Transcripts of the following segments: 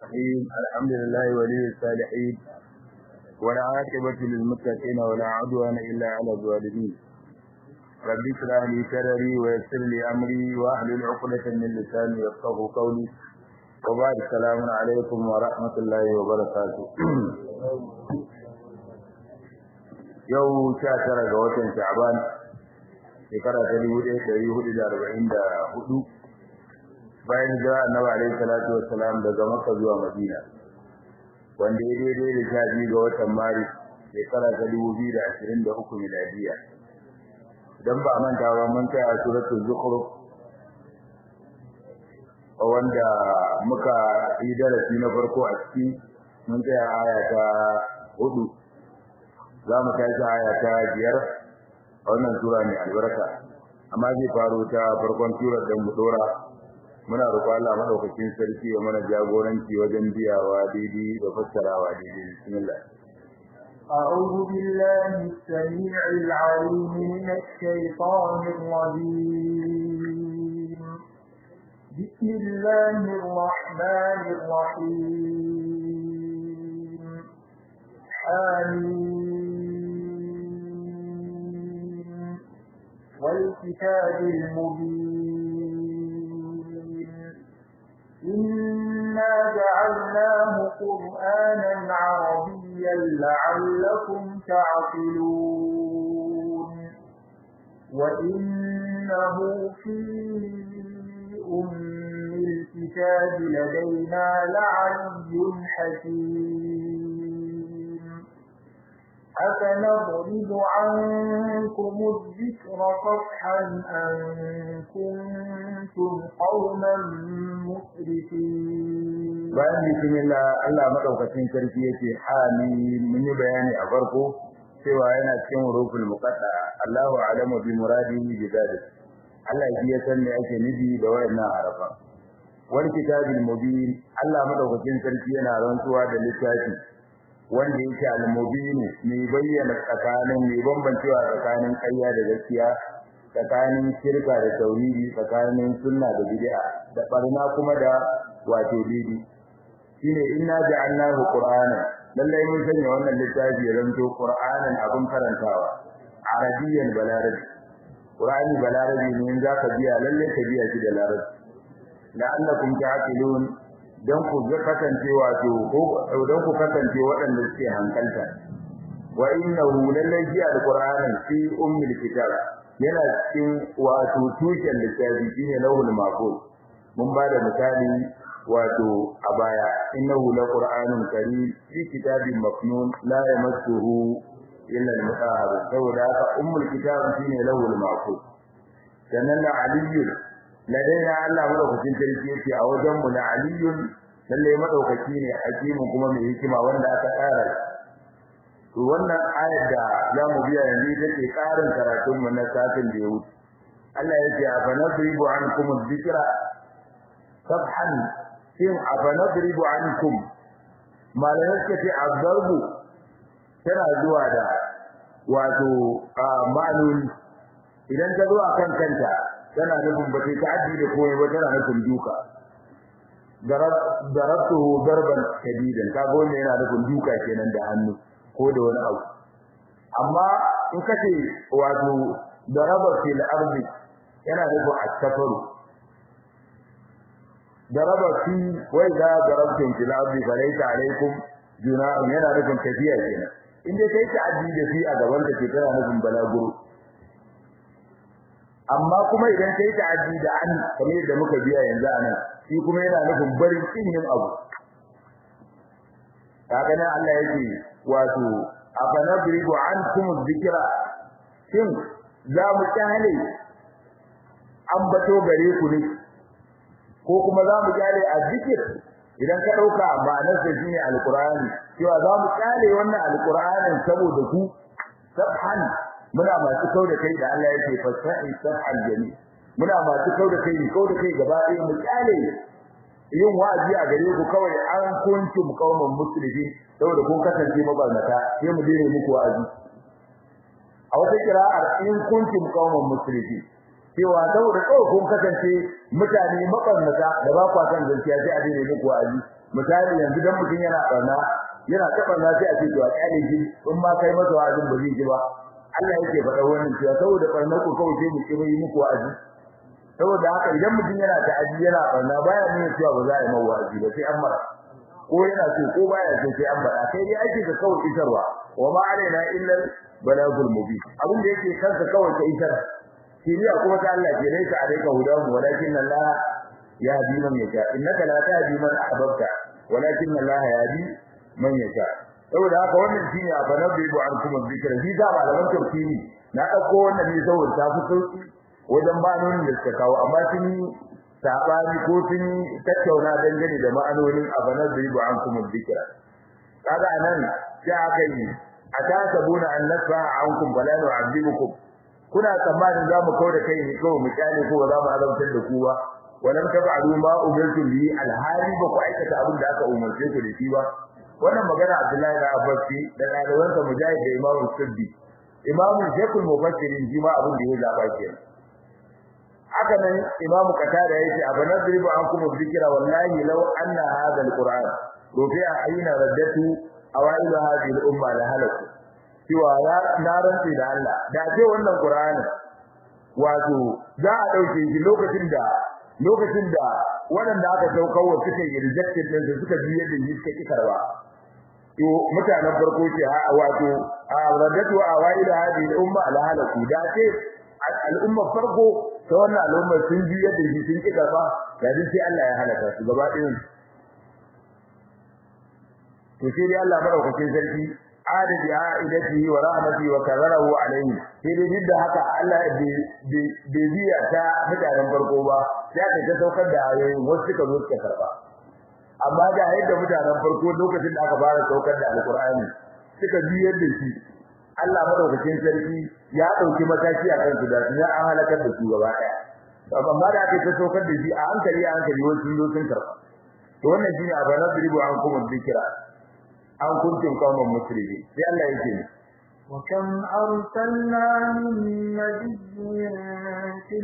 الرحيم الحمد لله ولي الصالحين ولا عاقبة للمتقين ولا عدوان إلا على الظالمين رب اشرح لي صدري ويسر لي أمري واحلل عقدة من لساني يفقهوا قولي وبعد السلام عليكم ورحمة الله وبركاته yau sha tara ga watan sha'ban shekara ta dubu ɗaya ɗari hudu da arba'in da hudu bayan hijira annabi alaihi salatu wassalam daga makka zuwa madina wanda ya daidai da sha biyu ga watan maris shekara ta dubu biyu da ashirin da uku miladiya idan ba a manta ba mun kai a suratul zukhruf wanda muka yi darasi na farko a ciki mun tsaya aya ta hudu za mu tashi aya ta biyar a wannan sura mai albarka amma zai faro ta farkon surar da mu dora muna roƙo Allah madaukakin sarki ya mana jagoranci wajen biyawa daidai da fassarawa daidai bismillah أعوذ بالله السميع العليم من الشيطان الرجيم بسم الله الرحمن الرحيم حميم والكتاب المبين إنا جعلناه قرآنا عربيا لعلكم تعقلون وإنه في أم الكتاب لدينا لعلي حكيم أفنضرب عنكم الذكر صفحا أن كنتم قوما مسرفين bayan bismillah Allah madaukakin sarki yake hali mun yi bayani a farko cewa yana cikin huruful muqatta Allahu a'lamu bi muradihi bi dhalik Allah shi ya san me ake nufi da wayannan harafan wal kitabil mubin Allah madaukakin sarki yana rantsuwa da littafi wanda yake al-mubin mai bayyana tsakanin mai bambancewa tsakanin ƙarya da gaskiya tsakanin shirka da tauhidi tsakanin sunna da bid'a da barna kuma da wato didi shine inna ja'alnahu qur'ana lallai mun sanya wannan littafi ya zanto qur'anan abun karantawa arabiyyan balarabi qur'ani balarabi ne in zaka biya lallai ka biya shi da larabci la'allakum ta'qilun dan ku ga kasance wato ko dan ku kasance waɗanda suke hankalta wa innahu lallai ji alqur'anin fi ummil kitab yana cikin wato tushen littafi shine lawhul mahfuz mun ba da misali wato a baya innahu laqur'anun karim fi kitabin maknun la yamassuhu illa al-mutahhar saboda haka ummul kitab shine lawhul mahfuz sannan la aliyyun ladaina Allah madaukakin sarki yake a wajen mu la aliyyun lalle madaukaki ne hakimu kuma mai hikima wanda aka tsara to wannan ayar da zamu biya yanzu take karin karatun mu na satin da ya wuce Allah yake afa nadribu ankum adh-dhikra sabhan shin afa nadribu ankum malamin ce ce azarbu tana zuwa da wato ma'anoni idan ta zo akan kanta tana nufin ba ta aji da komai ba tana nufin duka darabtuhu darban shadidan kaga wannan yana nufin duka kenan da hannu ko da wani abu amma in kace wato daraba fil ardi yana nufin astafaru daraba fi wai da darabtum fil ardi falaysa alaykum junahun yana nufin tafiya kenan in dai kai ta aji da fi a gaban ka ke tana nufin balaguro amma kuma idan kai ta aji da an kamar yadda muka biya yanzu anan shi kuma yana nufin barin kin yin abu kaga nan Allah yake wato afanadribu ankum dhikra shin za mu kyale an bato gare ku ne ko kuma za mu kyale azzikir idan ka dauka ma'anar sa shine alqur'ani cewa za mu kyale wannan alqur'anin saboda ku sabhan muna masu kauda kai da Allah yake fasahi sabhan jami muna masu kauda kai kauda kai gaba ɗaya mu kyale yin wa'azi a gare ku kawai an kuntum qauman muslimin saboda kun kasance mabarnata sai mu dire muku wa'azi a wata kira'ar in kuntum qauman muslimin cewa saboda kawai kun kasance mutane mabarnata da ba kwa san gaskiya sai a dire muku wa'azi misali yanzu dan mutum yana barna yana ta barna sai a ce to a kyale shi in ma kai masa wa'azin ba zai ji ba Allah yake faɗa wannan cewa saboda barnar ku kawai sai mu ki yi muku wa'azi saboda haka idan mutum yana ta'aji yana barna baya nuna cewa ba za a yi mawa wa'azi ba sai an mara ko yana so ko baya so sai an faɗa kai dai ake ka kawai isarwa wa ma alaina illa balagul mubin abin da yake kanka kawai ka isar shiriya kuma ta Allah ke laika alayka hudahu walakin Allah yahdi man yasha innaka la tahdi man ahbabta walakin Allah yahdi man yasha saboda haka wannan shine a banabbi bu an kuma zikra shi da malaman tafsiri na dauko wannan ne saboda ta fi sauki wajen ma'anonin da suka kawo amma sun yi sabani ko sun yi tattauna dangane da ma'anonin a banabbi bu an kuma zikra kaga anan sai aka yi atasabuna an nasfa ankum bala nu'azibukum kuna tsammanin za mu kauda kai ne kawai mu kyale ko ba za mu azabtar da ku ba walam tab'alu ma umirtu bi alhali ba ku aikata abin da aka umarce ku da shi ba wannan magana Abdullahi da Abbas da dalibansa Mujahid da Imam Suddi Imam Sheikhul Mufassirin shi ma abin da ya zaba kenan haka nan Imam Qatada yace abanadribu ankum dhikra wallahi law anna hadha alquran rufi'a ayna raddatu awailu hadhihi al-umma la halaku cewa ya na rantsi da Allah da ce wannan Qur'ani wato za a dauke shi lokacin da lokacin da waɗanda aka saukawa suka yi rejected din suka biye da shi suka kikarwa to mutanen farko ce ha wato a radatu awailu hadhihi al-umma la halaku da ce al'umma farko ta wannan al'umma sun biye da shi sun kikarwa da sai Allah ya halaka su gaba ɗayan to sai dai Allah madaukakin sarki adadi aidatihi wa rahmatihi wa kararahu alayhi sai dai duk da haka Allah bai biya ta mutanen farko ba sai aka ta saukar da ayoyi wasu suka zo suka karba amma da yadda mutanen farko lokacin da aka fara saukar da alqur'ani suka biyar da shi Allah madaukakin sarki ya dauki mataki a kansu da ya an halakar da su gaba daya amma da aka ta saukar da shi a hankali a hankali wasu sun zo sun karba to wannan shine abana dribu an kuma zikira an kuntum qauman muslimin sai Allah yake ni وكم أرسلنا من نبي في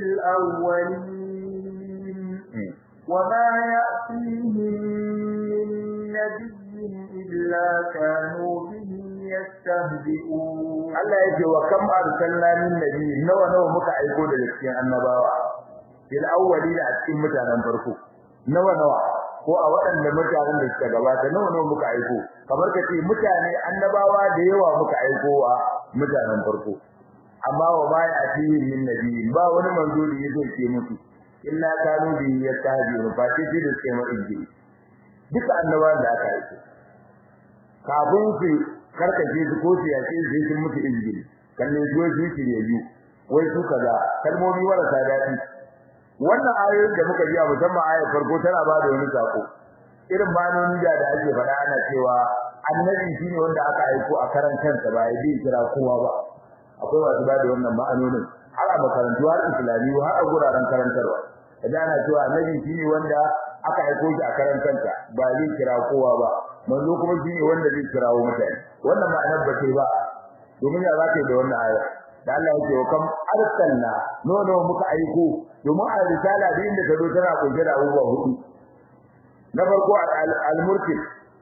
الأولين وما يأتيهم من نبي إلا كانوا به يستهزئون Allah yake wa kam arsalna min nabi nawa nawa muka aiko da cikin annabawa fil awwalin a cikin mutanen farko nawa nawa ko a waɗanda mutanen da suka gabata nawa nawa muka aiko kamar ka ce mutane annabawa da yawa muka aiko wa mutanen farko amma wa ma ya ati min nabi ba wani manzo da yake ce musu illa kanu bi yastahi fa ce da suke ma injili duka annabawan da aka aiko kafin su karkace su ko su yace su sun mutu injili kalle su su ci yayu wai su kaza kalmomi marasa daɗi wannan ayoyin da muka ji a musamman ayar farko tana ba da wani sako irin manonin da da ake faɗa ana cewa annabi shine wanda aka aiko a karan kansa ba ya bi kira kowa ba akwai masu ba da wannan ma'anonin har a makarantu har islamiyu har a guraren karantarwa kaje ana cewa annabi shine wanda aka aiko shi a karan kansa ba zai kira kowa ba manzo kuma shine wanda zai kirawo mutane wannan ma'anar ba ce ba domin ya zaka yi da wannan ayar da Allah yake wa kam arsalna no no muka aiko domin a risala da inda ka zo tana kunshe da abubuwa hudu na farko al-murtil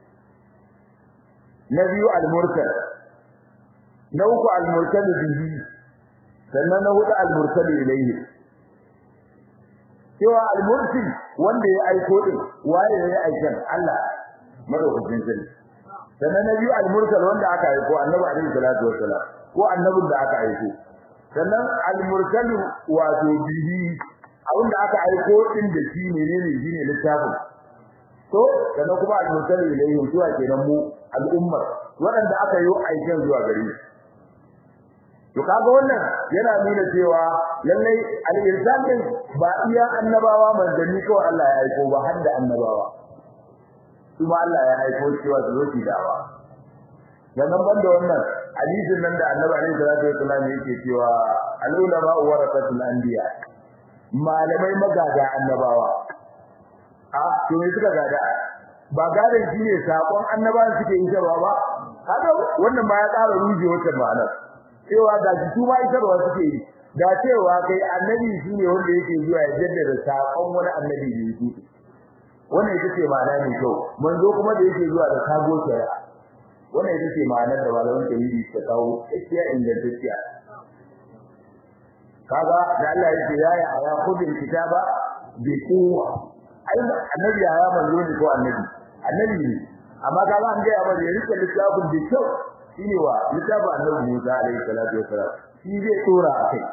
na biyu al-mursal na uku al-mursal bihi sannan na hudu al-mursal ilayhi cewa al-mursil wanda ya aiko din waye ya aikan Allah madaukakin sarki sannan na biyu al-mursal wanda aka aiko annabi alaihi salatu wassalam ko annabin da aka aiko sannan al-mursalu wato bihi abinda aka aiko din da shi menene shine littafin to sannan kuma al-mursalu ilayhi zuwa kenan mu al'ummar waɗanda aka yi aikin zuwa gare su to kaga wannan yana nuna cewa lallai al-irsal din ba iya annabawa manzanni kawai Allah ya aiko ba har da annabawa kuma Allah ya aiko cewa su zo su dawa sannan banda wannan hadisin nan da Annabi alaihi salatu wasallam yake cewa al-ulama warasatul anbiya malamai magada annabawa a to ne suka gada ba gadan shine sakon annabawan suke yi ba ba kaga wannan ma ya ƙara ruje wata ma'ana cewa ga su ma isarwa suke yi da cewa kai annabi shine wanda yake zuwa ya jaddada sakon wani annabi da yake wannan ita ce ma'ana ne kyau manzo kuma da yake zuwa da kago shari'a wannan ita ce ma'anar da malaman tauhidi suka kawo gaskiya ingantacciya kaga da Allah yake ya ya aya khudil kitaba bi quwwa ai annabi ya manzo ne ko annabi annabi ne amma kaga an ga ya bari ya rike littafin da kyau shine wa littafin annabi Musa alaihi salatu wassalam shi zai tsora a kai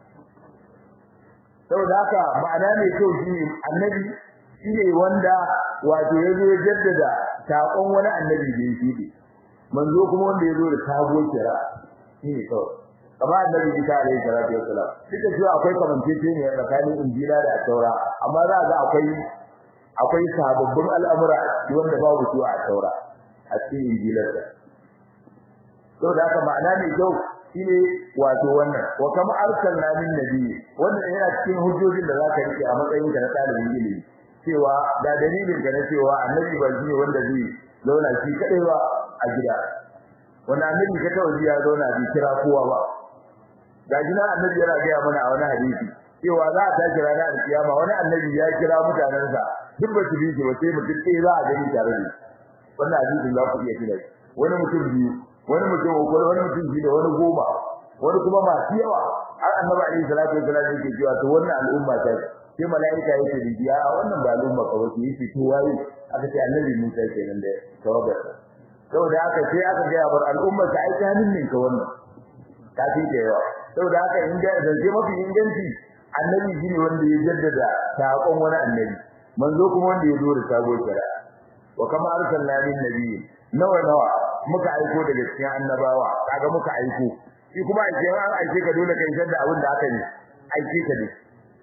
saboda haka ma'ana mai kyau shine annabi shine wanda wato yazo ya jaddada takon wani annabi da yake manzo kuma wanda yazo da sabuwar kira shine kawai kamar annabi Isa alaihi salatu wassalam duka cewa akwai kamanceceniya tsakanin injila da taura amma za ga akwai akwai sababbin al'amura wanda babu su a taura a cikin injilar da saboda haka ma'ana mai kyau shine wato wannan wa kama arsalna min nabiyyi wannan yana cikin hujjojin da zaka rike a matsayin ka na talibin ilimi cewa da dalilin ka na cewa annabi ba shi wanda zai zauna shi kadai ba a gida wanda annabi ka tawo ya zauna bai kira kowa ba ga jina annabi yana ga mana a wani hadisi cewa za a tashi ranar alkiyama wani annabi ya kira mutanensa duk ba su bi shi ba sai mutum ɗaya za a gani tare da wannan hadisin za ku iya kira wani mutum biyu wani mutum uku wani mutum biyu da wani goma wani kuma masu yawa har annabi alaihi salatu wasallam yake cewa to wannan al'umma ta sai malaika yake rijiya a wannan ba al'umma ka wace yake to waye aka ce annabi Musa kenan da tawagar saboda haka sai aka ga bar al'umma ta aika hannun ne ka wannan ta fi da yawa saboda haka in ga zance mafi inganci annabi shine wanda ya jaddada sakon wani annabi manzo kuma wanda ya zo da sabuwar shari'a wa kama arsalna min nabiyyin nawa nawa muka aiko daga cikin annabawa kaga muka aiko shi kuma aike an aike ka dole kai da abin da aka yi aike ka ne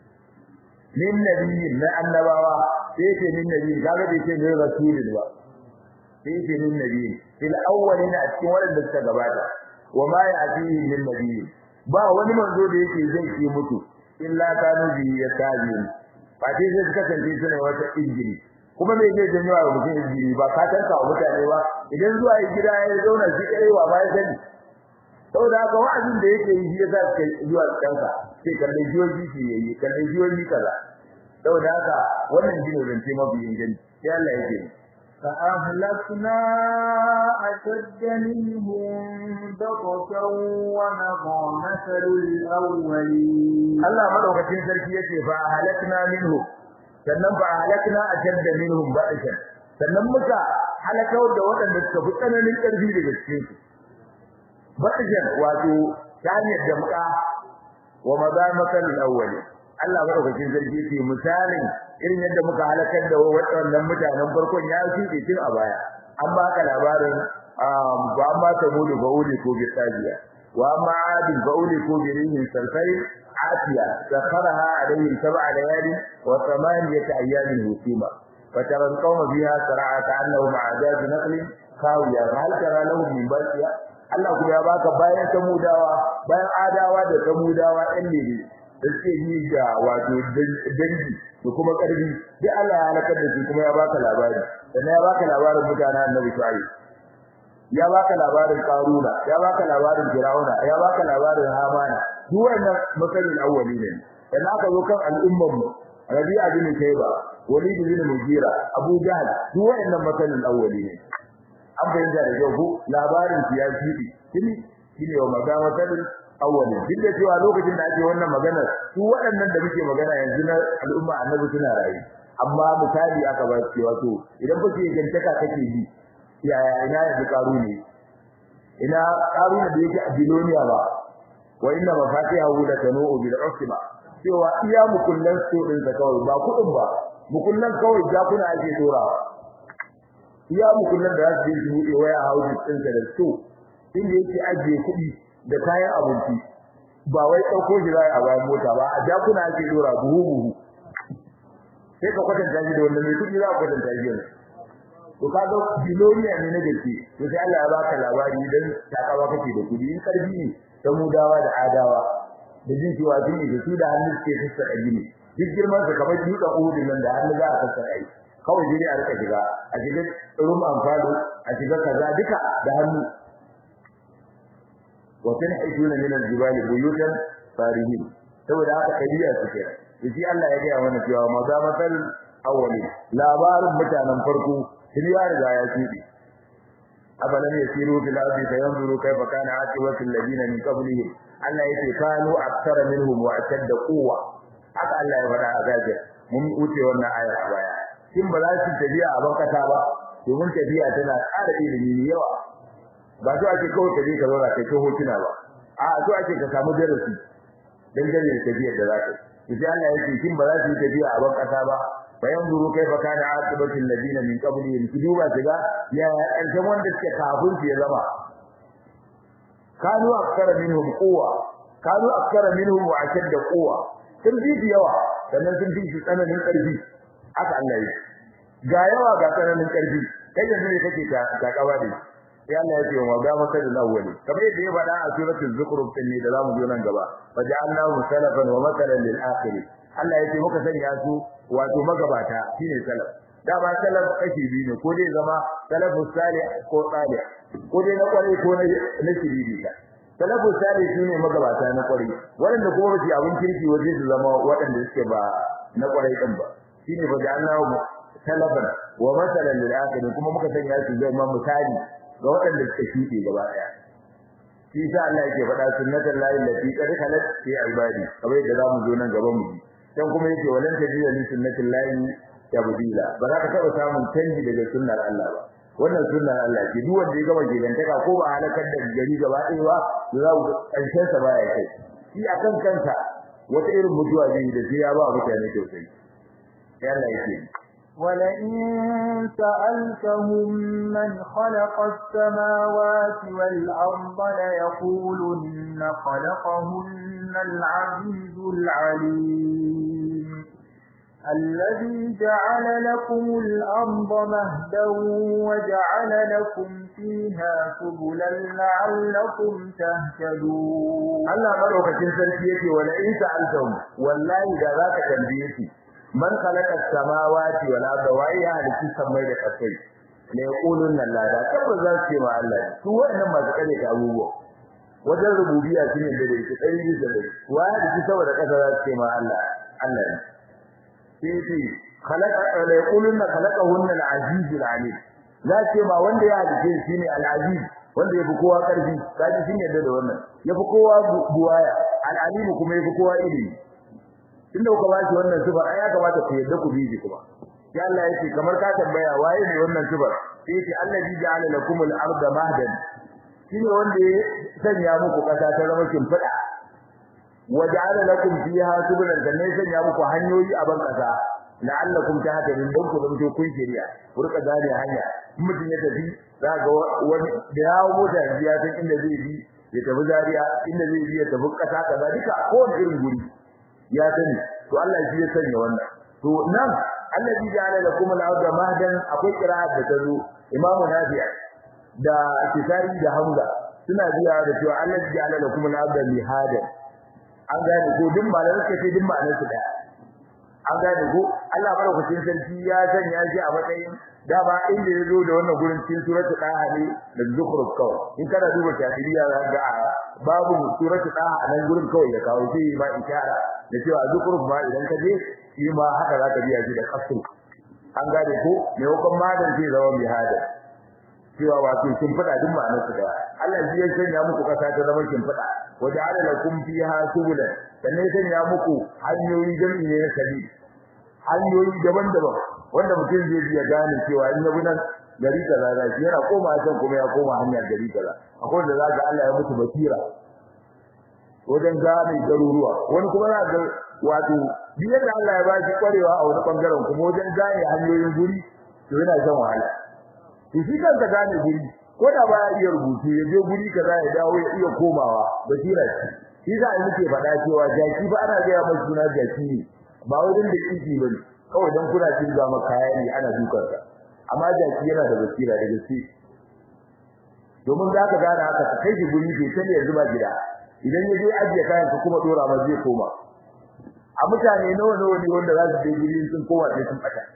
min nabiyyin na annabawa sai ce min nabiyyin kaga bai ce ne rasulun ba sai ce min nabiyyin fil awwalina a cikin wanda suka gabata wa ma ya'tihi min nabiyyin ba wani manzo da yake zai ki mutu illa kanu bi yatabin ba dai sai suka kasance suna wata injili kuma me zai janyo wa mutum injili ba ka tanka wa mutane ba idan zuwa yi gida ya zauna shi kai wa ba ya sani saboda haka wa'azin da yake yi ya zaka kai zuwa kanka sai kalle jiyoyi shi yayi kalle jiyoyi kaza saboda haka wannan jini zance mafi inganci sai Allah yake فأهلكنا أشد منهم بطشا ومضى مثل الأولين Allah madaukakin sarki yace fa halakna minhu sannan fa halakna ashadda minhum ba'shan sannan muka halakar da waɗanda suka fi tsananin ƙarfi daga cikin su ba'shan wato tanyar da muka wa maza masal awwali Allah madaukakin sarki yace misalin irin yadda muka halakar da waɗannan mutanen farkon ya shuɗe tun a baya an baka labarin ba ma ta mudu ba uli ko bi tsajiya wa ma adin ba uli ko bi rihin sarkai عافية سخرها عليهم سبع ليال وثمانية أيام هسيمة فترى القوم فيها سرعى كأنهم أعجاز نخل خاوية فهل ترى لهم من باقية Allah kuma ya baka bayan samudawa bayan adawa da samudawa ɗan ne da suke yi da wato dangi da kuma ƙarfi duk Allah ya halakar da su kuma ya baka labari sannan ya baka labarin mutanen Annabi Shu'aib ya baka labarin Karuna ya baka labarin Firauna ya baka labarin Hamana duk wannan masalin awwali ne dan aka zo kan al'umman mu Rabi'a bin Shayba Walid bin Mughira Abu Jahl duk wannan masalin awwali ne an bayyana da yau ko labarin siyasi shine shine wa magamatul awwali duk da cewa lokacin da ake wannan magana su waɗannan da muke magana yanzu na al'umma annabi suna rayu amma misali aka ba su wato idan ba ke gantaka kake bi yaya ina yanzu karu ne ina karu da yake a biloniya ba wa inna mafatihahu la tanu'u bil usba cewa iya mukullan su din da kawai ba kudin ba mukullan kawai jakuna ake dorawa iya mukullan da za su yi buɗe waya hauji din da su inda yake ajiye kuɗi da kayan abinci ba wai ɗauko shi zai a bayan mota ba a jakuna ake dora buhu buhu sai ka kwatanta shi da wanda mai kuɗi za ka kwatanta shi ne to kaga biloniya ne na gaske to sai Allah ya baka labari dan takawa kake da kuɗi in karfi ne ta mudawa da adawa da jin cewa sun yi da su da hannu suke sassaka gini duk girman sa kamar duka uhudin nan da hannu za a sassaka yi kawai dai a rika shiga a shiga rum amfalo a shiga kaza duka da hannu wa tanhijuna min al-jibali buyutan farihin saboda haka kadiya suke shi Allah ya ga mana cewa maza masal awwali labarin mutanen farko sun ya riga ya tsidi abalam yasiru fil ardi fayanzuru kayfa kana aqibatu alladhina min qablihim Allah yake kanu aktsara minhum wa ashadda quwwa haka Allah ya faɗa a gaje mun wuce wannan aya a baya kin ba za su tafiya a bankata ba domin tafiya tana ƙara ilimi yawa ba so ake kawai ka je ka zauna kai ta hotuna ba a so ake ka samu darasi dangane da tafiyar da za ka yi sai Allah yake kin ba za su yi tafiya a bankata ba fayanzuru kaifa kana aqibatu alladhina min qablihim ki duba kiga ya ƙarshen wanda suke kafin su ya zama kanu akthara minhum quwwa kanu akthara minhum wa ashadda quwwa sun fi yawa sannan sun fi shi tsananin ƙarfi haka Allah yi ga yawa ga tsananin ƙarfi kai yanzu ne kake ta ta kawa da sai Allah ya ce wa ga maka da awwali kamar yadda ya faɗa a suratul zukhruf din ne da zamu zo nan gaba faja'alnahu salafan wa matalan lil akhirin Allah ya ce muka sanya su wato magabata shine salaf da ba salaf kashi biyu ne ko dai zama salafus salih ko salih ko dai na kwarai ko na shiriri ka salafus salih shine magabata na kwarai wanda kuma ba su abin kirki waje su zama waɗanda suke ba na kwarai din ba shine fa ja'alnahu salafan wa masalan lil akhirin kuma muka sanya su zama misali ga waɗanda suka shuɗe gaba ɗaya shi sa Allah yake faɗa sunnatul lahi allati qad khalat fi ibadi kamar yadda zamu zo nan gaban mu dan kuma yake walan tajida li sunnatil lahi tabdila ba za ka taba samun canji daga sunnar Allah ba wannan sunnar Allah ce duk wanda ya gama gidantaka ko ba halakar da gari gaba ɗaya ba to za ku karshen sa baya kai shi akan kansa wata irin mutuwa zai da sai ya ba mutane tausayi sai Allah yake ولئن سألتهم من خلق السماوات والأرض ليقولن خلقهن العزيز العليم الذي جعل لكم الأرض مهدا وجعل لكم فيها سبلا لعلكم تهتدون الله مدوكacin sarki yake wala in sa'altum wallahi da zaka tambaye shi man khalaqa samawati wal arda wa ya halitta samai da kasai ne yaqulun la da tabbas za su ce ma Allah su wannan masu kare ta abubuwa wajen rububiyya shine da dai su dai da dai wa ya halitta saboda kasa za su ce ma Allah Allah ne sai ce khalaqa la yaqulun khalaqahunna al-aziz al-alim za ce ma wanda ya halitta shine al-aziz wanda yafi kowa karfi kaji shin yadda da wannan yafi kowa buwaya al-alim kuma yafi kowa ilimi tunda kuka ba shi wannan sifar ai ya kamata ku yadda ku biji kuma ya Allah yake kamar ka tambaya waye ne wannan sifar sai yace allazi ja'ala lakum al-arda mahdan shine wanda ya sanya muku kasa ta zama kimfida wa ja'ala lakum fiha subulan sannan ya sanya muku hanyoyi a ban kasa la'allakum tahtadun dan ku zama kun shiriya ku rika gane hanya mutum ya tafi za ga wani da yawo mota ya san inda zai bi ya tafi Zariya, inda zai bi ya tafi kasa kaza duka kowane irin guri ya sani to Allah shi ya sanya wannan to nan allazi ja'ala lakum al-ardha mahdan akwai qira'at da tazo Imam Nafi' da Kisai da Hamza suna biya da cewa allazi ja'ala lakum al-ardha mihadan an gane ko din malan suka ce din ma'anar su daya an gane ko Allah madaukakin sarki ya sanya shi a matsayin da ba inda ya zo da wannan gurin cikin suratul daha ne da zukhruf kawai in kana duba tafsiriya za ga babu suratul daha a nan gurin kawai ya kawo shi ba ishara da cewa zukhruf ma idan ka je shi ma haka za ka biya shi da kasu an gane ko me hukum madan zai zama bi hada cewa wato kin fada duk ma'anar su da Allah shi ya sanya muku kasa ta zama kin fada waja'ala lakum fiha subulan sannan ya sanya muku hanyoyi jami'i ne na sabi hanyoyi daban-daban wanda mutum zai iya gane cewa in yabi nan gari kaza da shi yana koma can kuma ya koma hanya gari kaza akwai wanda zaka Allah ya mutu basira wajen gane garuruwa wani kuma za ga wato biyar da Allah ya ba shi kwarewa a wani bangaren kuma wajen gane hanyoyin guri to yana shan wahala to shi kanka gane guri ko da ba ya iya rubutu ya je guri kaza ya dawo ya iya komawa basira shi za a muke faɗa cewa jaki ba ana gaya mai suna jaki ne ba wurin da kiki bane kawai dan kuna cin ga makaya ne ana dukar ka amma jaki yana da basira da gaske domin za ka gane haka ka kai shi guri bai sani yanzu ba gida idan ya je ajiye kayan ka kuma dora ma zai koma a mutane nawa nawa ne wanda za su je guri sun koma sai sun fata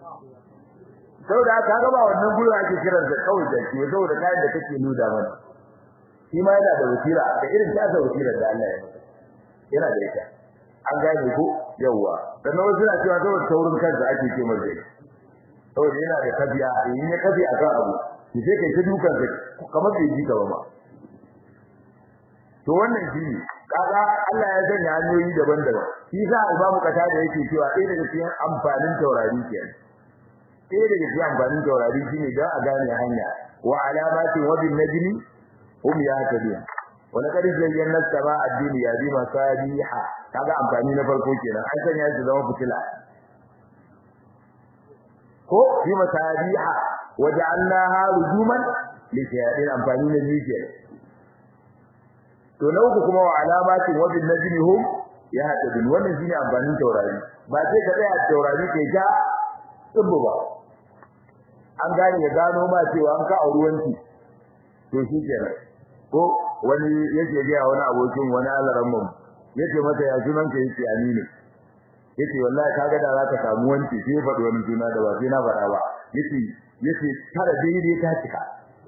saboda haka ga ba wannan gurin ake kiran da kawai jaki saboda kayan da kake nuda mana shi ma yana da basira da irin tasa basirar da Allah ya masa yana da ita an gane ko yawa dan wasu na cewa saboda taurin kansa ake ce mai zai saboda yana da kafiya in ya kafi akan abu ki sai kai ta dukan sa kamar bai ji ka ba ma to wannan shi ne kaga Allah ya sanya hanyoyi daban-daban shi sa Imam Kata da yake cewa ɗaya daga cikin amfanin taurari kenan ɗaya daga cikin amfanin taurari shine dan a gane hanya wa alamati wa bin najmi hum yahtadun wa laqad zayyana as-samaa ad-dunya bi masabiha kaga amfani na farko kenan an sanya shi zama fitila ko bi masabiha wa ja'alnaha rujuman li shayatin amfani na biyu kenan to na uku kuma wa alamatin wa bin najmi hum yahtadun wannan shine amfanin taurari ba sai ka tsaya taurari kai ja tsubbu ba an gane ya gano ma cewa an ka auruwanci to shi kenan ko wani yake ga wani abokin wani alaran mu yace mata ya sunan ka yace aminu yace wallahi kaga da za ka samu wanci sai faɗi wani suna da ba sai na faɗa ba yace yace tara daidai ta cika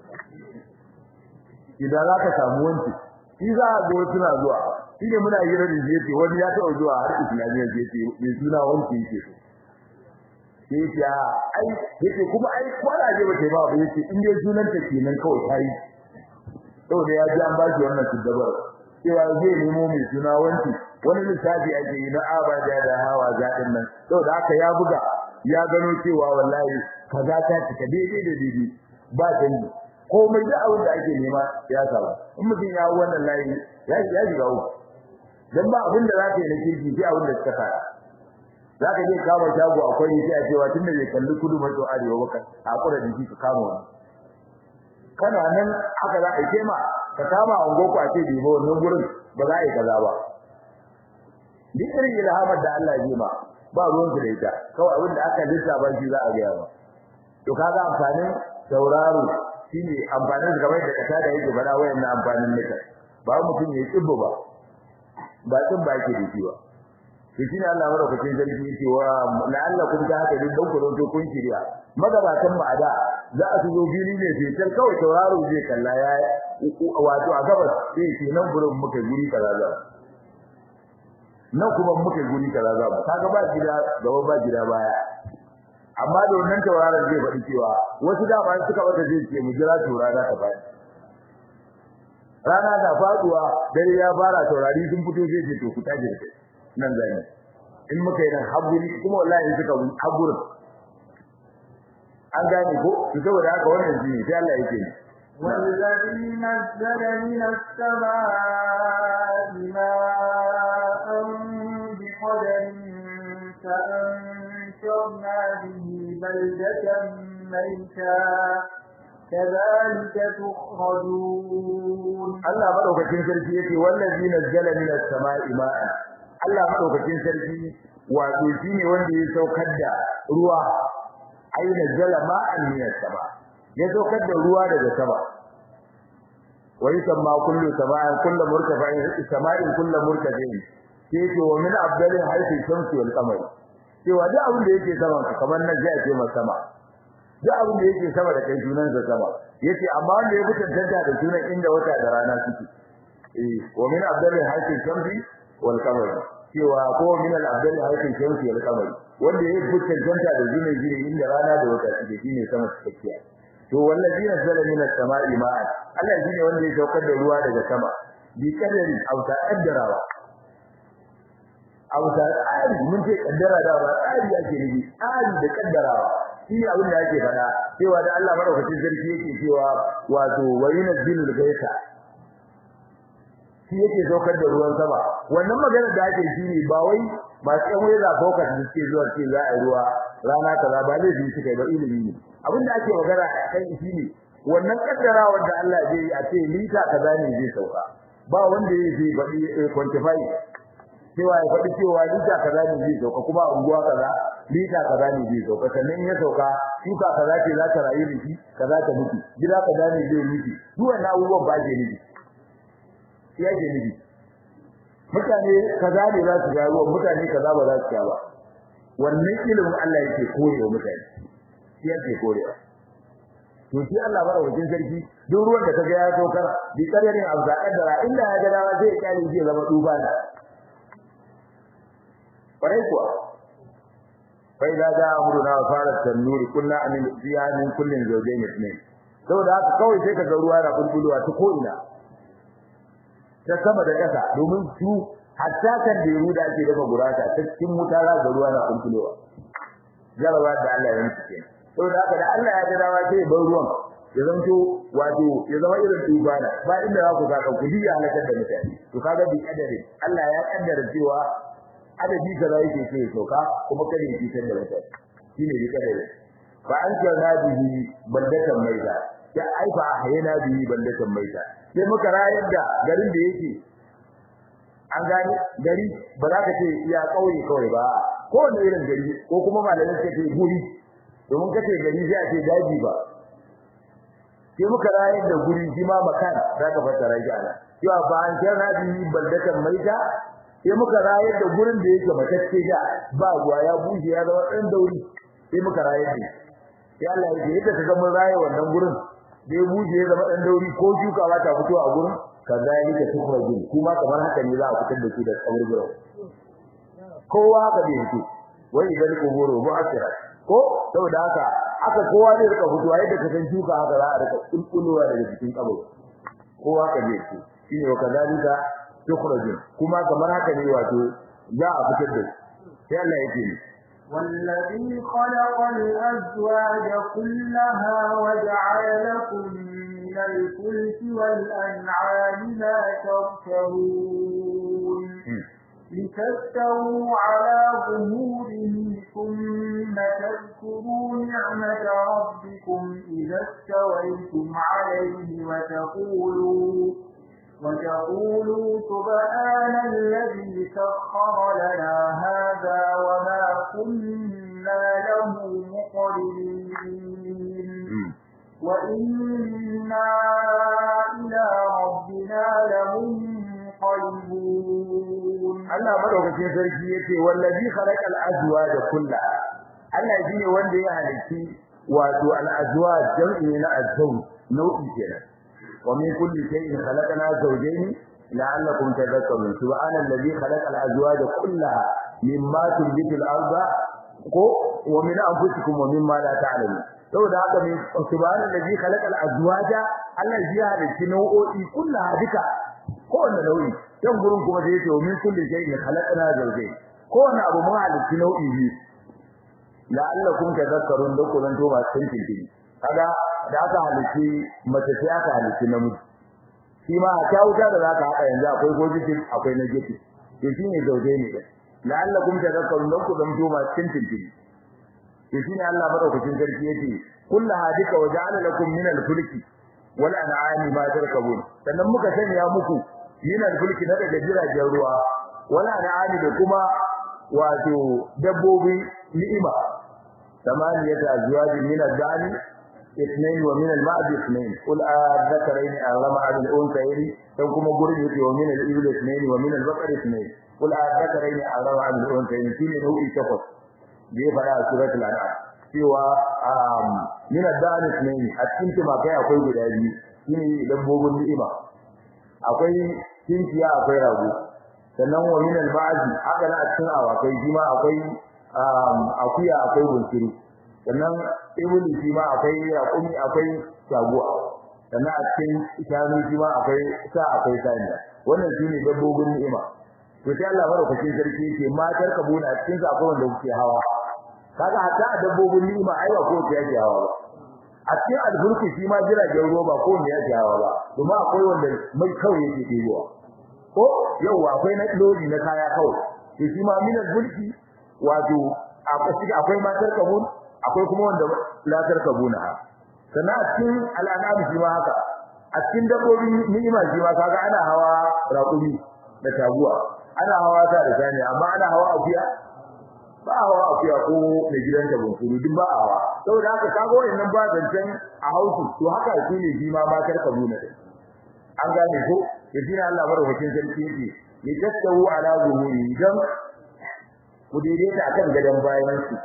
idan za ka samu wanci shi za a go suna zuwa shi ne muna hira da yace wani ya taɓa zuwa har islamiyya yace mai suna wanci yake so sai ya ai yace kuma ai kwara je ba ba ba yace in dai sunan ta kenan kawai tayi saboda ya ji an ba shi wannan tuddabar cewa zai nemo mai suna wanci wani lissafi ake yi na abada da hawa zaɗin nan saboda haka ya buga ya gano cewa wallahi kaza ta cika daidai da daidai ba canji komai da abin da ake nema ya samu in mutum ya hau wannan layi ya ya shiga uku dan ba abin da za ka yi na kirki sai abin da suka fara za ka je kama shago akwai sai a cewa tunda bai kalli kudu maso arewa ba a kura da shi ka kama wani kana nan haka za a yi ma ka kama a ngoko a ce bai ba wannan gurin ba za a yi kaza ba duk irin ilhamar da Allah ya ma ba ruwan su da ita kawai abin da aka lissafa shi za a gaya ba to kaga amfanin sauraro shine amfanin su kamar da kasa da yake bada wayannan amfanin nika ba mutum ya tsibbo ba ba tsin ba yake da shi ba to shine Allah madaukakin sarki yake wa la'alla kun ga haka din dan ku to kun shirya magabatan ba da za a zo fili ne sai tar kawai tauraro zai kalla ya wato a gabas sai ce nan gurin muka guri kaza za nan kuma muka guri kaza za kaga ba gida gaba ba gida baya amma da wannan tauraron zai faɗi cewa wasu da bayan suka wata zai ce mu jira taurara ta faɗi rana da faduwa dare ya fara taurari sun fito zai ce to ku tashi da kai nan zani in muka yi nan haburi kuma wallahi suka haburin an gane ko to saboda haka wannan shi sai Allah yake ni والذي نزل من السماء ماء بقدر فأنشرنا به بلدة ميتا كذلك تخرجون Allah madaukakin sarki yake wallazi nazzala minas sama'i ma'an Allah madaukakin sarki wato shine wanda ya saukar da ruwa ai nazzala ma'an minas sama ya saukar da ruwa daga sama wa yusamma kullu sama'in kullu murtafa'in sama'in kullu murtafa'in yake wa min afdalin haythu shamsu wal qamar cewa duk abin da yake sama kamar nan zai ce masa sama duk abin da yake sama da kai sunan sa sama yace amma wanda ya tantance da sunan inda wata da rana suke eh wa min afdalin haythu shamsi wal qamar cewa ko min al afdalin haythu shamsi wal qamar wanda ya tantance da sunan jini inda rana da wata suke shine sama tsakiya to wallazi nazzala min as-sama'i ma'an Allah shine wanda ya saukar da ruwa daga sama bi kadari auta kaddarawa auta tsari mun ce kaddara da ba tsari yake nufi tsari da kaddarawa shi ne abin da yake fada cewa da Allah madaukakin sarki yake cewa wato wayunazzilul gaita shi yake saukar da ruwan sama wannan magana da ake shi ne ba wai masu yan wai za focus da suke zuwa ce za a ruwa rana kaza ba zai yi suka ba ilimi ne abin da ake magana kai shi ne wannan kaddara wanda Allah zai yi a ce lita kaza ne zai sauka ba wanda ya zai faɗi quantify cewa ya faɗi cewa lita kaza ne zai sauka kuma unguwa kaza lita kaza ne zai sauka sannan ya sauka shuka kaza ce za ta rayu da shi kaza ta mutu gida kaza ne zai mutu duk wannan abubuwan ba ke nufi shi yake nufi mutane kaza ne za su ga ruwan mutane kaza ba za su ga ba wannan ilimin Allah yake koyewa mutane shi yake koyewa to shi Allah madaukakin sarki duk ruwan da kaga ya saukar bi kadarin abza kaddara inda ya ga dawa zai kyale zai zama duba ne kwarai kuwa fa idza jaa amruna wa farat tanur kunna amin fiha min kullin zawjayn ithnayn saboda haka kawai sai kaga ruwa na bulbulwa ta ko ina ta sama da ƙasa domin su hatta kan da da ake dafa gurasa ta cikin wuta za ga ruwa na bulbulwa jarawa da Allah ya yi kenan saboda haka da Allah ya ga dawa sai bar ruwan ya zanto wato ya zama irin tubana ba inda za ku saka ku ya halakar da mutane to kaga bi kadari Allah ya kaddara cewa adadi kaza yake so ya sauka kuma kada ya fitar da mutane shine bi kadari fa an kana bihi baldatan maida ya aifa ahyana bihi baldatan maida sai muka rayar da garin da yake an gani gari ba za ka ce ya kauye kawai ba ko wani irin gari ko kuma malamin ka ce guri domin ka ce gari sai a ce daji ba sai muka rayar da guri shi ma makan za ka fassara shi ana cewa ba an kana bihi baldatan maida sai muka rayar da gurin da yake matacce da ba ruwa ya bushe ya zama dan dauri sai muka rayar da sai Allah ya ce yadda kaga mun raye wannan gurin da ya bushe ya zama dan dauri ko shuka ba ta fito a gurin kazalika tukhrajun kuma kamar haka ne za a fitar da su da kaburburan kowa haka bai fito wai idan kuburo ba akira ko saboda haka aka kowa ne rika fitowa yadda ka san shuka haka za a rika kulkulowa daga cikin kabur kowa ka bai fito shine wa kazalika tukhrajun kuma kamar haka ne wato za a fitar da sai Allah yake ni والذي خلق الأزواج كلها وجعل لكم من الفلك والأنعام ما تركبون لتستووا على ظهوره ثم تذكروا نعمة ربكم إذا استويتم عليه وتقولوا وتقولوا سبحان الذي سخر لنا هذا وما كنا له مقرنين وإنا إلى ربنا لمنقلبون Allah madaukakin sarki yace wallazi khalaqal azwaja kullaha Allah shine wanda ya halitti wato al azwaj jam'i na azwaj nau'i kenan ومن كل شيء خلقنا زوجين لعلكم تذكرون سبحان الذي خلق الازواج كلها مما تنبت الارض ومن انفسكم ومما لا تعلمون saboda haka ne subhanan ladhi khalaqa al-azwaja Allah ya halitta nau'o'i kullaha duka kowanne nau'i dan gurin kuma da yake min kulli shay'in khalaqna zawjayn kowanne abu mun halitta nau'i biyu la'allakum tadhakkarun da kullun to ba sun tintin kaga da aka halitti mace sai aka halitti namiji shi ma ta wuta da zaka haka yanzu akwai positive akwai negative to shine zauje ne da la'allakum tadhakkarun dan ku zamto ma cikin tintin to shine Allah madaukakin sarki yace kullu hadika wa ja'ala lakum min al-fulki wal an'ami ma tarkabun sannan muka sanya muku min al-fulki na daga jiragen ruwa wal an'ami da kuma wato dabbobi ni'ima ثمانية أزواج من الدعم اثنين ومن المعد اثنين قل الذكرين أرمى عن الأنثيين ثم قرن ومن الإبل اثنين ومن البقر اثنين قل الذكرين أرمى عن الأنثيين في نوع شخص دي فلا سورة الأنعام سوى من الدعم اثنين أتكنت ما كان أقول بلاجي shine dabbobin ni'ima akwai kinkiya akwai rago sannan wa min al-ba'd haka na cikin awakai shi ma akwai akuya akwai bunsuru sannan ibuli shi ma akwai raƙumi akwai shaguwa sannan a cikin shanu shi ma akwai sa akwai saniya wannan shine dabbobin ni'ima to sai Allah madaukakin sarki yake matar kabuna a cikin akwai wanda kuke hawa kaga hatta a dabbobin ni'ima ai ba ko ta yake hawa ba a cikin alburki shi ma jiragen ruwa ba ko ne yake hawa ba kuma akwai wanda mai kawai yake ɗebowa ko yau akwai na lodi na kaya kawai to shi ma min alburki wato akwai matar kabun akwai kuma wanda latar kabuna sannan a cikin al'anam shi ma haka a cikin dabbobin ni'ima shi ma kaga ana hawa raƙumi da taguwa ana hawa ta da sani amma ana hawa akuya ba hawa akuya ko mai gidan ta bunkuru duk ba hawa saboda haka kaga wannan ba zancen a hausu to haka shi ne shi ma matar kabuna din an gane ko yaji Allah madaukakin sarki yake ya tattawu ala zuhuri idan ku daidaita akan gadon bayan su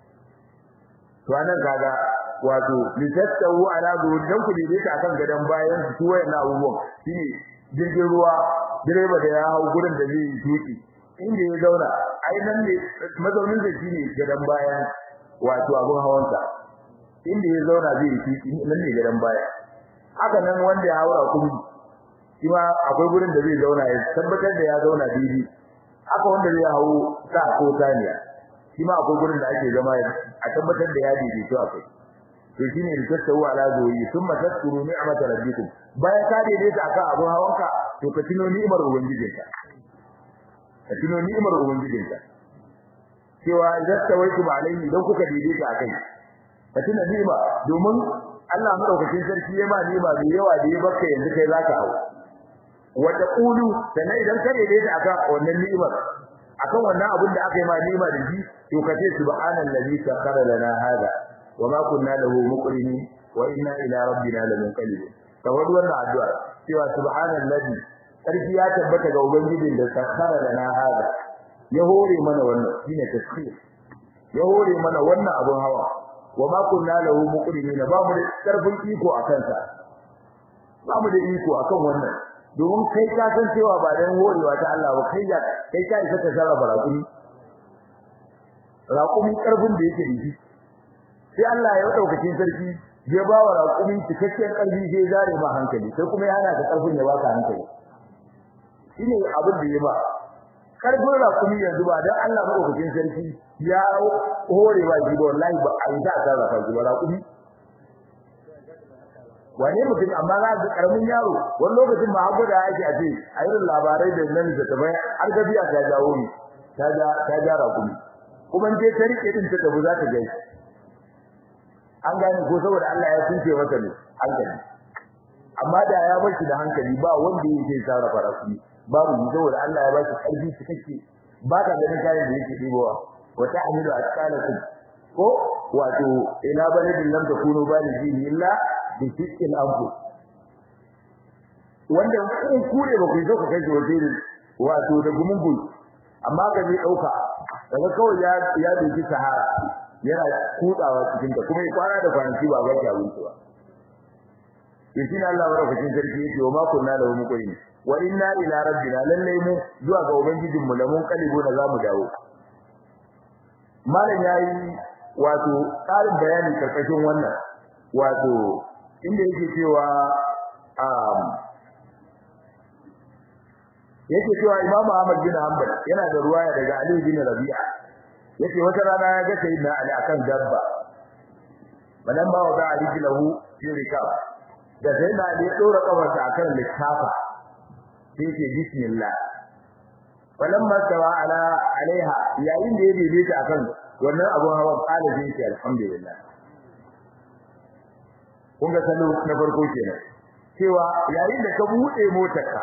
to anan kaga wato litattawu ala dan ku daidaita akan gadon bayan su wayan abubuwan shine jirgin ruwa direba da ya hau gurin da zai tuki inda ya zauna ai nan ne mazaunin da shine gadan bayan wato abun hawansa inda ya zauna zai yi nan ne gadan baya haka nan wanda ya haura kuma shi ma akwai gurin da zai zauna ya tabbatar da ya zauna daidai haka wanda zai hawo sa ko saniya shi ma akwai gurin da ake zama a tabbatar da ya daidaito akai to shine rikattahu ala zuwi thumma tadhkuru ni'mata rabbikum bayan ka daidaita akan abun hawanka to ka tuno ni'imar ubangijinka ka tuno ni'imar ubangijinka cewa idan tawaitum alaihi idan kuka daidaita akai ka tuna ni'ima domin Allah madaukakin sarki ya ma ni'ima mai yawa da ya baka yanzu kai zaka hawo wa taqulu sannan idan ka daidaita akan wannan ni'imar akan wannan abin da aka yi ma ni'ima da shi to ka ce subhanallazi sakhara lana hada wama kunna lahu muqrinin wa inna ila rabbina lamunqalibun kawai wannan addu'a cewa subhanallazi sarki ya tabbata ga ubangijin da sakhara lana hada ya hore mana wannan shine tasbih ya hore mana wannan abun hawa wama kunna lahu muqrinin ba mu da karfin iko akan sa ba mu da iko akan wannan domin kai ka san cewa ba dan horewa ta Allah ba kai ya kai ka isa ka sarrafa raƙumi raƙumi karfin da yake da shi sai Allah ya daukakin sarki ya ba wa raƙumi cikakken ƙarfi sai zare ma hankali sai kuma yana da ƙarfin ya baka hankali shine abin da ya ba karfin raƙumi yanzu ba dan Allah madaukakin sarki ya hore ba shi ba wallahi ba a yi ta sarrafa shi ba raƙumi wane mutum amma za ga karamin yaro wani lokacin ma hagu da yake a ce a irin labarai da nan da tabai har gafiya ta jawo ni ta ja ta jara kuma kuma je ta rike din ta tabu za ta gai an gane ko saboda Allah ya tunce mata ne hankali amma da ya bar shi da hankali ba wanda yake sarrafa rafi babu ni saboda Allah ya ba shi karfi cikakke ba ka ganin kayan da yake dibowa wa ta'milu asqalakum ko wato ila baladin lam takunu balighi illa bi fitil abu wanda kun kure ba ku zo ka kai wajen wato da gumungun amma ka je dauka daga kawai ya ya doki sahara yana kutsawa cikin ta kuma ya kwana da kwanaki ba ba ki abinci ba to shi Allah barakatin sarki yake wa ma kunna lahu muqrin wa inna ila rabbina lallai mu zuwa ga ubangijin mu lamun kalibu da zamu dawo malam yayi wato ƙarin bayani karkashin wannan wato inda yake cewa um yake cewa Imam Ahmad bin Hanbal yana da ruwaya daga Ali bin Rabi'a yake wata rana ya ga sayyidina Ali akan dabba balan ba wa Ali bin lahu fi rikab da sayyidina Ali ya dora kafarsa akan littafa sai ce bismillah falamma tawa ala alaiha yayin da ya daidaita akan wannan abun hawan kala zai ce alhamdulillah kun ga salo na farko kenan cewa yayin da ka bude motarka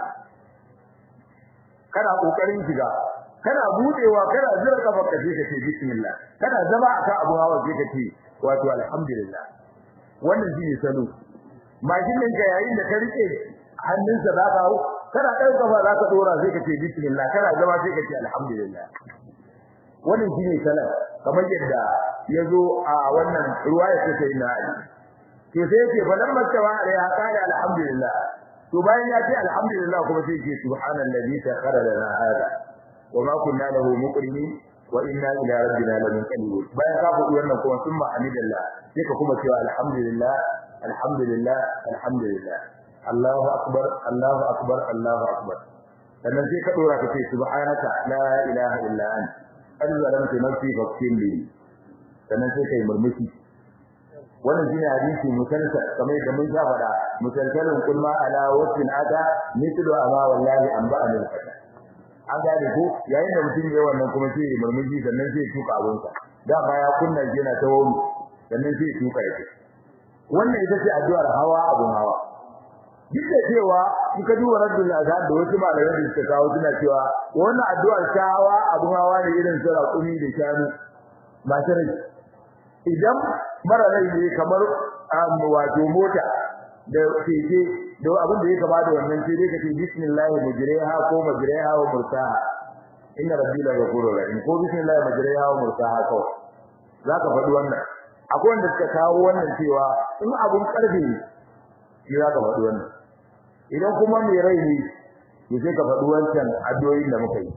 kana kokarin shiga kana budewa kana zira kafar ka sai ka ce bismillah kana zama akan abun hawa sai ka ce wato alhamdulillah wannan shine salo mashin ɗinka yayin da ka rike hannunsa za ka hau kana ɗan kafa za ka dora sai ka ce bismillah kana zama sai ka ce alhamdulillah wannan shine salat kamar yadda yazo a wannan ruwaya ta sai na Ali to sai yake falamma tawa alaiha qala alhamdulillah to bayan ya ce alhamdulillah kuma sai yake subhanallazi sakhara lana hada wama kunna lahu muqrinin wa inna ila rabbina lamunqalibun bayan ka faɗi wannan kuma summa hamidallah sai ka kuma cewa alhamdulillah alhamdulillah alhamdulillah Allahu akbar Allahu akbar Allahu akbar sannan sai ka dora ka ce subhanaka la ilaha illa anta qad zalamtu nafsi faghfir li sannan sai kai murmushi wannan shine hadisi musalsa kamar da mun fada musalsalun kulma ala wasfin ada mithlu ama wallahi an ba anil fata an gane ko yayin da mutum ya wannan kuma sai ya murmushi sannan sai ya tuka abunsa da ba ya kunna yana ta wani sannan sai ya tuka yake wannan ita ce addu'ar hawa abun hawa duk da cewa in ka duba raddul azan da wasu malamai da suka kawo suna cewa wannan addu'ar ta hawa abun hawa ne irin su raƙumi da shanu masu rai idan mara rai ne kamar wato mota da keke da abin da ya kama da wannan sai dai ka ce bismillah mujriha ko majriha wa mursaha inna rabbi la ghafurur rahim ko bismillah majriha wa mursaha ko zaka faɗi wannan akwai wanda suka kawo wannan cewa in abun karfe ne shi zaka faɗi wannan idan kuma mai rai ne to sai ka faɗi wancan addu'o'in da muka yi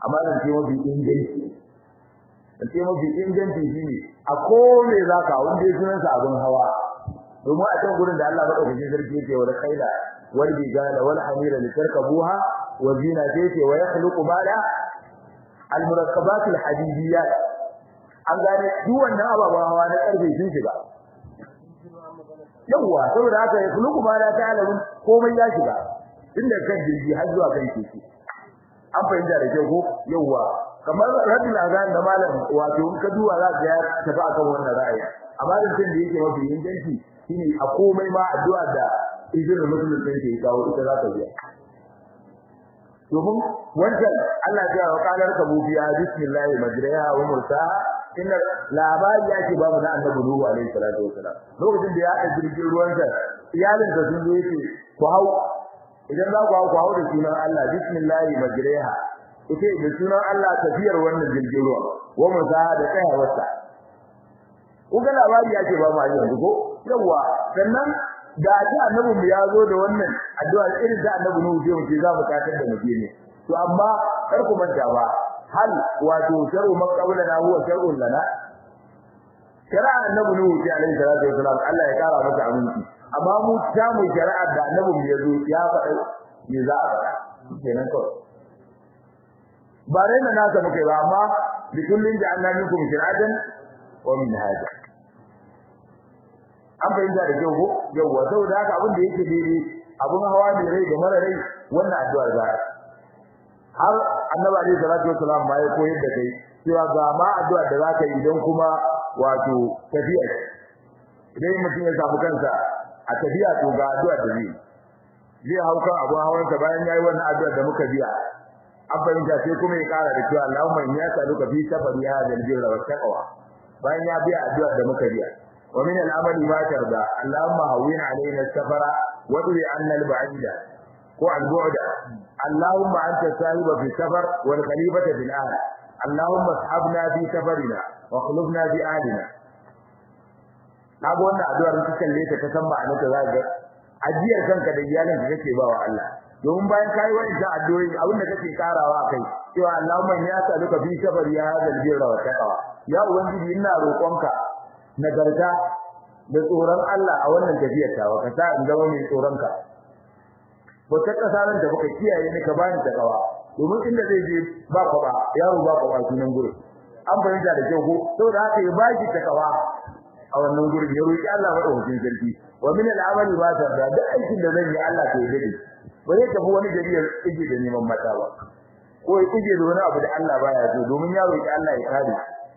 amma zan ce mafi inganci zan ce mafi inganci shine a kome zaka wanda ya sunan sa abin hawa domin a can gurin da Allah madaukakin sarki yake wa khaila wal bijala wal hamira litarkabuha wa zina yake wa yakhluqu ma la al murakkabat al hadidiyat an gane duk wannan ababen hawa na karfe sun shiga yawa saboda haka ya kulu kuma da ta alamun komai ya shiga inda kan jirgi har zuwa kan keke an fahimta da kyau ko yawa kamar radul azan da malam wato in ka duba za ka ya tafi akan wannan ra'ayi amma da tun da yake mafi inganci shine a komai ma addu'a da izinin musulmin ke kawo ita za ka biya domin wancan Allah ya wa kalar ka bubiya bismillah majriha wa mursaha inna labari yake babu na annabi Nuhu alaihi salatu wasalam lokacin da ya haɗa jirgin ruwan sa iyalin sa sun zo yake ku hau idan za ku hau ku hau da sunan Allah bismillah majriha ita da sunan Allah tafiyar wannan jirgin ruwa wa mursaha da tsayawarsa kuga labari yake ba mu yanzu ko yawa sannan da ta annabi mu ya zo da wannan addu'a irin da annabi Nuhu sai mu ce za mu katar da mu ne to amma kar ku manta ba hal wato shar'u man qablana huwa shar'un lana shari'a annabi Nuhu sai alaihi salatu wasalam Allah ya kara masa aminci amma mu ta mu shari'a da annabi mu ya zo ya faɗa me za a faɗa kenan kawai ba rai na nasa muke ba amma bi kullin ja'alna minkum shir'atan wa minhaja an fahimta da kyau ko yawwa saboda haka abin da yake daidai abun hawa ne rai da mara rai wannan addu'ar za har annabi alaihi salatu wasalam ma ya koyar da kai cewa ga ma addu'ar da zaka yi idan kuma wato tafiya idan mutum ya samu kansa a tafiya to ga addu'ar da zai zai hauka abun hawansa bayan yayi wannan addu'ar da muka biya an fahimta sai kuma ya kara da cewa Allahumma inni as'aluka fi safari hadha al-birra wa taqwa bayan ya biya addu'ar da muka biya ومن العمل ما ترضى اللهم هون علينا السفر وادر عنا البعيد والبعد اللهم انت الصاحب في السفر والخليفه في الاهل اللهم اصحبنا في سفرنا واخلفنا في اهلنا kaga wannan addu'ar ka kalle ta san ma'anar ta zaka ajiyar kanka da iyalin ka kake bawa Allah domin bayan kai wannan addu'o'i abin da kake karawa kai cewa Allahumma ya sa'aluka fi sabri ya hadal birra wa taqwa ya ubangiji ina roƙonka nagarta da tsoron Allah a wannan tafiyar tawa ka sa in zama mai tsoron ka ko ta kasa nan da baka kiyaye ni ka bani ta kawa domin inda zai je ba ka ba yaro ba ka ba sunan gurin an fahimta da kyau ko saboda haka ya baki ta kawa a wannan gurin ya roki Allah madaukakin sarki wa min al-amali ba ta da duk aikin da zan yi Allah ta yi ba zai tafi wani gari ya ije da neman mata ba ko ya ije da wani abu da Allah baya so domin ya roki Allah ya kare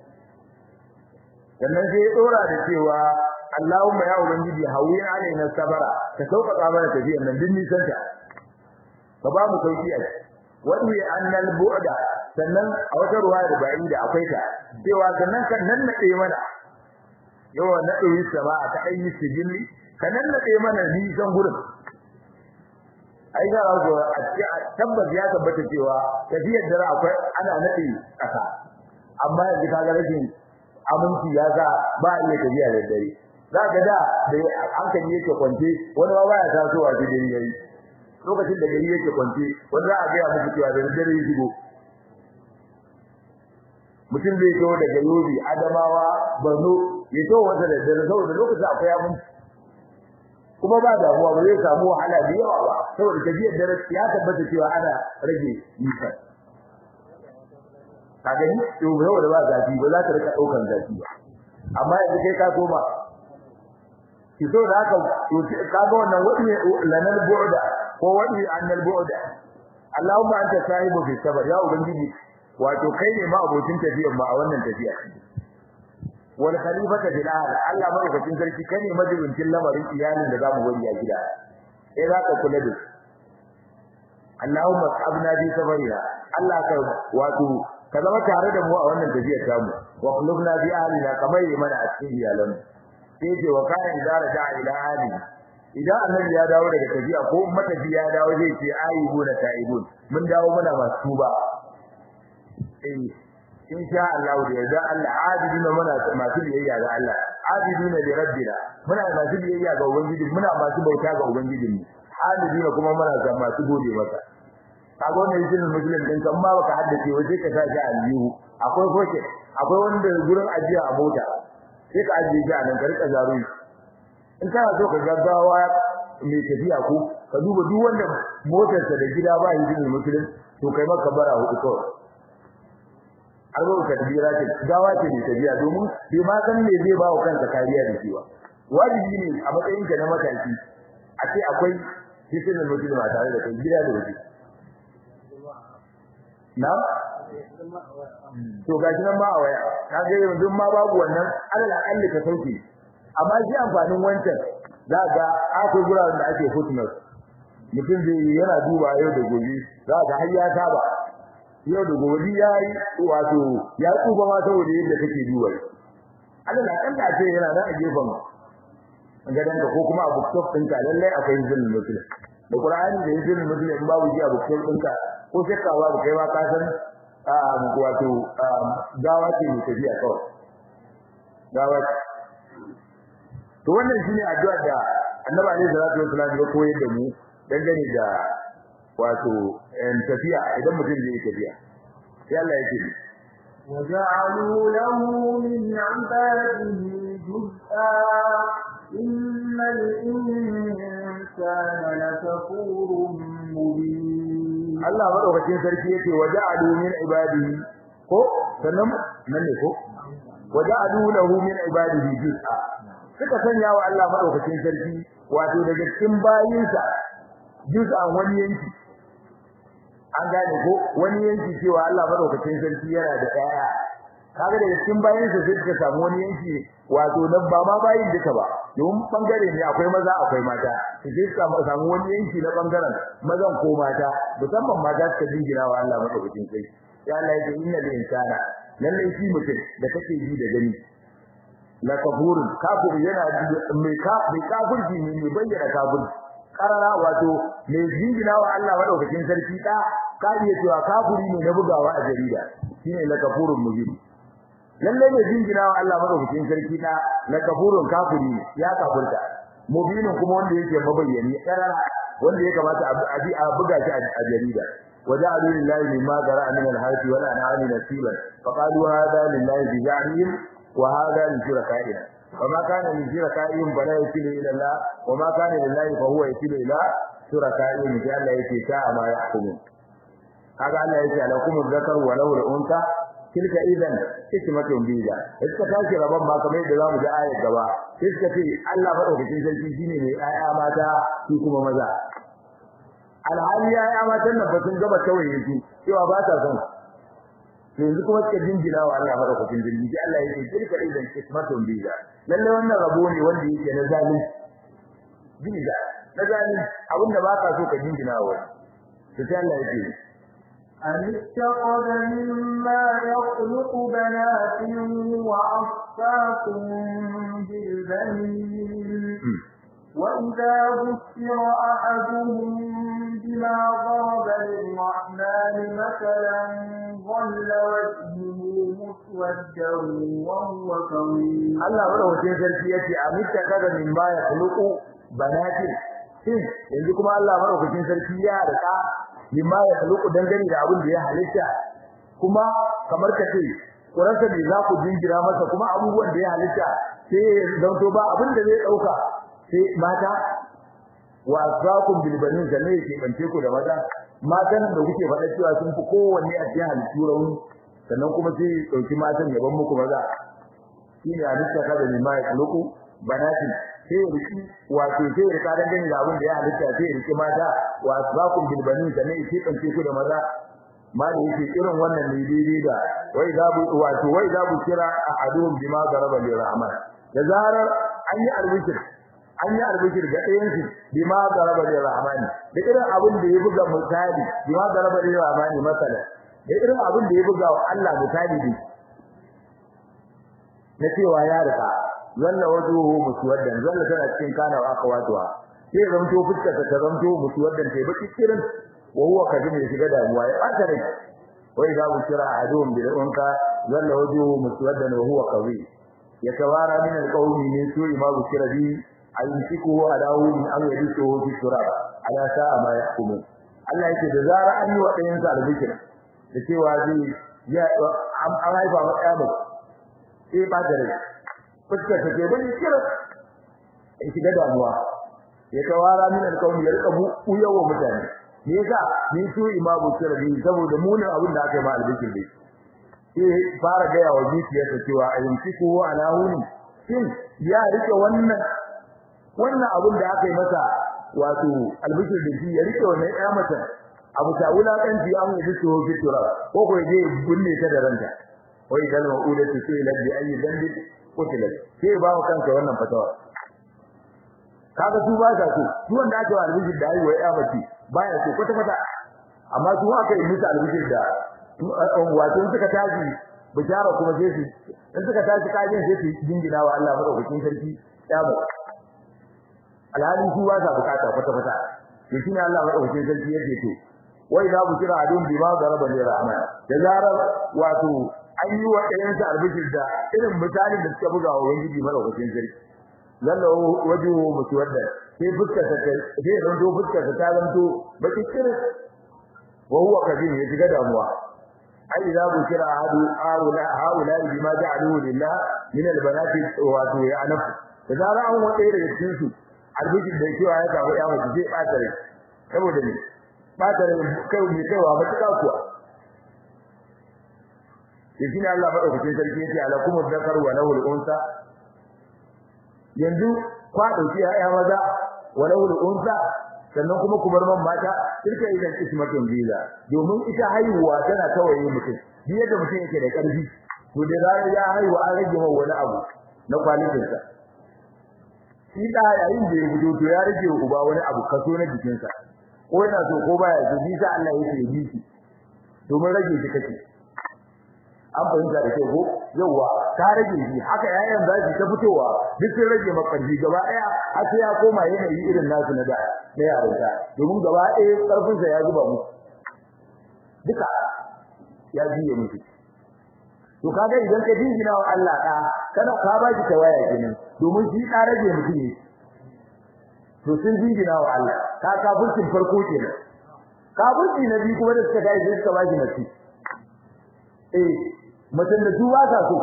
sannan sai ya dora da cewa Allahumma ya ubangiji hawi alaina sabara ka sauƙaƙa mana tafiyar nan din nisan ta ka ba mu sauki a wani annal bu'da sannan a wata ruwa da bayin da akwai ta cewa sannan kan nan nade mana yawa nade yi sama ta ayi sijilli kan nan nade mana nisan gurin ai ga rago a tabbas ya tabbata cewa tafiyar da akwai ana nade kasa amma yanzu kaga rashin aminci ya ga ba iya tafiya da dare za ka da da hankali yake kwance wani ma baya tasowa da dare yayi lokacin da gari yake kwance wanda za a ga muku cewa da dare ya shigo mutum zai zo daga Yobe Adamawa Borno ya to wanda da dare saboda lokacin akwai abin kuma ba damuwa ba zai samu wahala da yawa ba saboda tafiyar dare ya tabbata cewa ana rage nisa ka gani to yau da ba zafi ba za ta rika daukan zafi ba amma yanzu kai ka koma ki so da haka to ka ga wannan wadi lanal bu'da ko wadi annal bu'da Allahumma anta sahibu fi sabr ya ubangiji wato kai ne ma abokin tafiyar ma a wannan tafiya wal khalifata bil ahl Allah madaukakin sarki kai ne majibincin lamarin iyalin da zamu wani a gida sai za ka kula da su Allahumma sabna bi sabrina Allah ka wato ka zama tare da mu a wannan tafiyar tamu wa qulubna bi ahlina kamar yi mana a cikin iyalan sai ce wa kana idza raja ila ahli idan annabi ya dawo daga tafiya ko matafi ya dawo zai ce ayyubuna ta'ibun mun dawo muna masu tuba eh insha Allah da yarda Allah abidina muna masu biyayya ga Allah abidina li rabbina muna masu biyayya ga ubangiji muna masu bauta ga ubangijinmu halidina kuma muna ga masu gode masa kaga wannan yakin muslim din kan ma baka haddace waje ka sa shi a aljihu akwai foke akwai wanda gurin ajiya a mota sai ka ajiye shi a nan ka rika zaro in kana so ka gaggawa mai tafiya ko ka duba duk wanda motarsa da gida ba yakin muslim to kai maka bara hudu kawai arba tadbira ce gawa ce ne tafiya domin bai ma san me zai ba wa kansa kariya da shi ba wajibi ne a matsayin ka na mataki a ce akwai cikin mutum ba tare da kai gida da waje na to gashi nan ma a waya ka ga yanzu ma babu wannan alal akalli ka sauke amma shi amfanin wancan za ga akwai guraren da ake footnote mutum zai yana duba yau da gobe za ga har ya saba yau da gobe ya yi wato ya tsufa ma saboda yadda kake duba alal akalla ce yana da a gefen gadan ka ko kuma abu top ɗinka lallai akwai zulmi mutum da Qur'ani da yake mutum in babu ji abu top ɗinka ko shakka babu kai ma ka san wato gawa ce mai tafiya kawai gawa to wannan shine addu'a da Annabi alaihi salatu wasallam ya koyar da mu dangane da wato en tafiya idan mutum zai tafiya sai Allah yake وجعلوا له من عباده جزءا إن الإنسان لكفور مبين Allah madaukakin sarki yake waja'alu min ibadihi ko sannan nan ne ko waja'alu lahu min ibadihi juz'a suka sanya wa Allah madaukakin sarki wato daga cikin bayinsa juz'an wani yanki an gane ko wani yanki cewa Allah madaukakin sarki yana da ɗaya kaga daga cikin bayinsa sai suka samu wani yanki wato na ba ma bayin duka ba domin bangare ne akwai maza akwai mata sai suka samu wani yanki na bangaren mazan ko mata musamman mata suka jingina wa Allah madaukakin sarki ya Allah yake inna lil insana lalle shi mutum da kake ji da gani la kafurun kafir yana mai ka mai kafirci ne mai bayyana kafirci karara wato mai jingina wa Allah madaukakin sarki da ka iya cewa kafiri ne na bugawa a jarida shine la kafurun mubin lalle mai jingina wa Allah madaukakin sarki da la kafurun kafiri ya kafirta mubinin kuma wanda yake mabayyani karara wanda ya kamata a buga shi a jarida وجعلوا لله مما ذرأ من الحرث والأنعام نصيبا فقالوا هذا لله بزعمهم وهذا لشركائنا وما كان لشركائهم فلا يصل إلى الله وما كان لله فهو يصل إلى شركائهم في الله يكي ساء ما يحكمون هذا الله يكي لكم الذكر وله الأنثى tilka idan hikmatun biza iska tashi rabon ba kamar yadda zamu ji ayat gaba iska ce Allah madaukakin sarki shine mai ayya mata su kuma maza alhali ya ya matan nan ba sun gaba tawaye su cewa ba ta son yanzu kuma suka jinjina wa Allah madaukakin jirgi sai Allah yake tilka idan kismatun biza lalle wannan rabo ne wanda yake na zalim biza na zalim abinda ba ka so ka jinjina wa sai Allah yake أم اتخذ مما يخلق بنات وأصفاكم بالبنين وإذا ذكر أحدهم بما ضرب للرحمن مثلا ظل وجهه مسودا وهو كظيم Allah madaukakin sarki yace amitta kaga min ba ya khuluqu banatin shin yanzu kuma Allah madaukakin sarki ya rika min ba ya khuluqu dangane da abin da ya halitta kuma kamar kace kurasa ne za ku jingira masa kuma abubuwan da ya halitta sai zanto ba abin da zai dauka sai mata wa azakum bil banin da ne yake bance ku da maza matan da kuke faɗa cewa sun fi kowanne a cikin halittu rauni sannan kuma sai dauki matan ya ban muku maza shine halitta kada ne mai kuluku banatin sai ya riki wato sai ya rika dangane da abin da ya halitta sai ya riki mata wa azakum bil banin da ne yake bance ku da maza ma da yake irin wannan ne daidai da wai za bu wato wai za bu kira ahadum bima daraba li rahman da zarar an yi albishir an yi albishir ga ɗayan su bima daraba li rahman da irin abin da ya buga misali bima daraba li rahman masala da irin abin da ya buga wa Allah misali ne na cewa ya rika zalla wajuhu muswaddan zalla tana cikin kana wa akhawatuha sai zanto fuskar ta zanto muswaddan sai baki kirin wa huwa kadin ya shiga damuwa ya ɓata rai wai za mu kira ahaduhum bil unka zalla wajuhu muswaddan wa huwa qawi yatawara min al qawmi min su'i ma bukira bi ayumsikuhu ala huni am yadsuhu fi turab ala sa'a ma yahkumun Allah yake da zara an yi wa ɗayan sa albikir da cewa zai ya an haifa wa ɗaya ba sai ba da rai fuskar ta ke bani kira in shiga damuwa ya tawara min alƙawmi ya rika buyawa mutane me yasa ni su imamu sirri saboda munin abin da aka yi ma albikir dai sai fara gaya wa zuciyarsa cewa a yanki ko ala huni shin ya rike wannan wannan abin da aka yi masa wato albishir da shi ya rike wannan ƴa mata abu ta wulakanci an yi su ho fitura ko ko je bunne ta da ranta wai dan ma'uda su sai laddi ayi dambi kutila sai ba kanka wannan fatawa kaga su ba sa so su wanda aka yi albishir da ayi wa ƴa mace baya so kwata kwata amma su aka yi musu albishir da wato suka tashi bishara kuma sai su in suka tashi kajin sai su jingina wa Allah madaukakin sarki ya ba alhalin su ba sa bukata kwata kwata to shine Allah madaukakin sarki yake to wai za ku kira adun bi ma garaba ne rahman da zarar wato an yi wa ɗayan sa albishir da irin mutanen da suka buga wa ubangiji madaukakin sarki lalla wajuhu mutuwadda sai fuskar ta sai ranto fuskar ta ta zanto baki kira wa huwa kabir ya shiga damuwa ai idza bukira ahadu haula haula bima ja'aluhu lillah min albanati wa tu ya'naf da zara an wade daga cikin su albijin da cewa ya samu ya mace zai bata rai saboda ne bata rai kai ne kaiwa matuƙa kuwa shi ne Allah madaukakin sarki yace alakum dhakar wa lahu al-unsa yanzu kwa dauki ya maza wa lahu al-unsa sannan kuma ku bar man mata tilka idan ismatun biza domin ita haihuwa tana tawaye mutum bi yadda mutum yake da karfi to da zarar ya haihu an rage wa wani abu na kwalitin sa shi da yayin da ya gudu to ya rage wa uba wani abu kaso na jikin sa ko yana so ko baya so bi sa Allah yake yi shi domin rage shi kake an fahimta da kyau ko yawa ta rage shi haka yayan za su ta fitowa duk sun rage makarfi gaba daya har sai ya koma yanayi irin nasu na da na yarinta domin gaba daya karfin sa ya zuba musu duka ya jiye musu to kaga idan ka jingina wa Allah da kana ka ba shi tawaya kenan domin shi ka rage mutum ne to sun jingina wa Allah ka kafircin farko kenan kafirci na biyu kuma da suka dai suka ba shi mace eh mutum da su ba sa so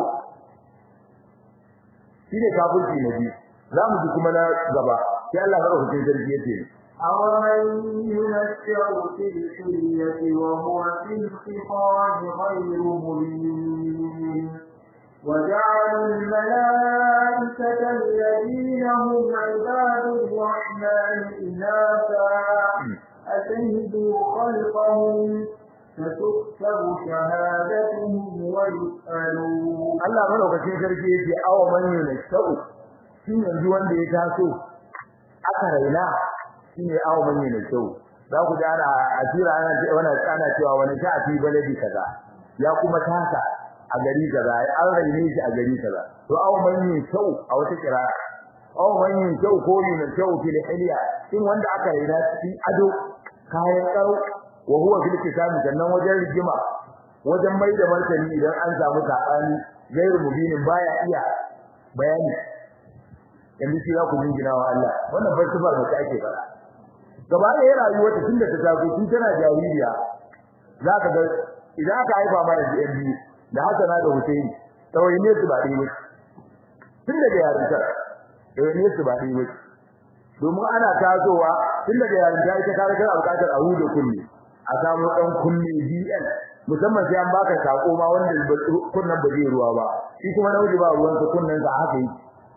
shi ne kafirci na biyu za mu ji kuma na gaba sai Allah ya rubuta sarki yace أَوَمَن يُنَشَّأُ فِي الْحِلْيَةِ وَهُوَ فِي الْخِصَامِ غَيْرُ مُبِينٍ وَجَعَلُوا الْمَلَائِكَةَ الَّذِينَ هُمْ عِبَادُ الرَّحْمَنِ إِنَاثًا أَشَهِدُوا خَلْقَهُمْ فتكتب شهادتهم ويسألون Allah madaukakin sarki yake awa man yunashau shi yanzu wanda ya taso aka raina shine awa man yunashau za ku ji ana asira ana wannan ana cewa wani ta fi baladi kaza ya kuma tasa a gari kaza an raine shi a gari kaza to awa man yunashau a wata kira awa man yunashau ko yunashau fil hilya shin wanda aka raina cikin ado kayan karo wa huwa fil kisami sannan wajen rigima wajen mai da martani idan an samu sabani gairu mubinin baya iya bayani yanzu shi za ku jingina wa Allah wannan bai sifar da ake fara gaba da ya rayuwa ta tunda ta taso tun tana jaririya za ka ga idan aka haifa mana da biyu da Hassana da Hussein tawai ne su ba dai ba tun daga yarinta tawai ne su ba dai ba domin ana tasowa tun daga yarinta ita ka ga bukatar a huda kulli a samu dan kulli BN musamman sai an baka sako ma wanda kunnan ba zai ruwa ba shi kuma nauji ba ruwan sa kunnan sa haka yi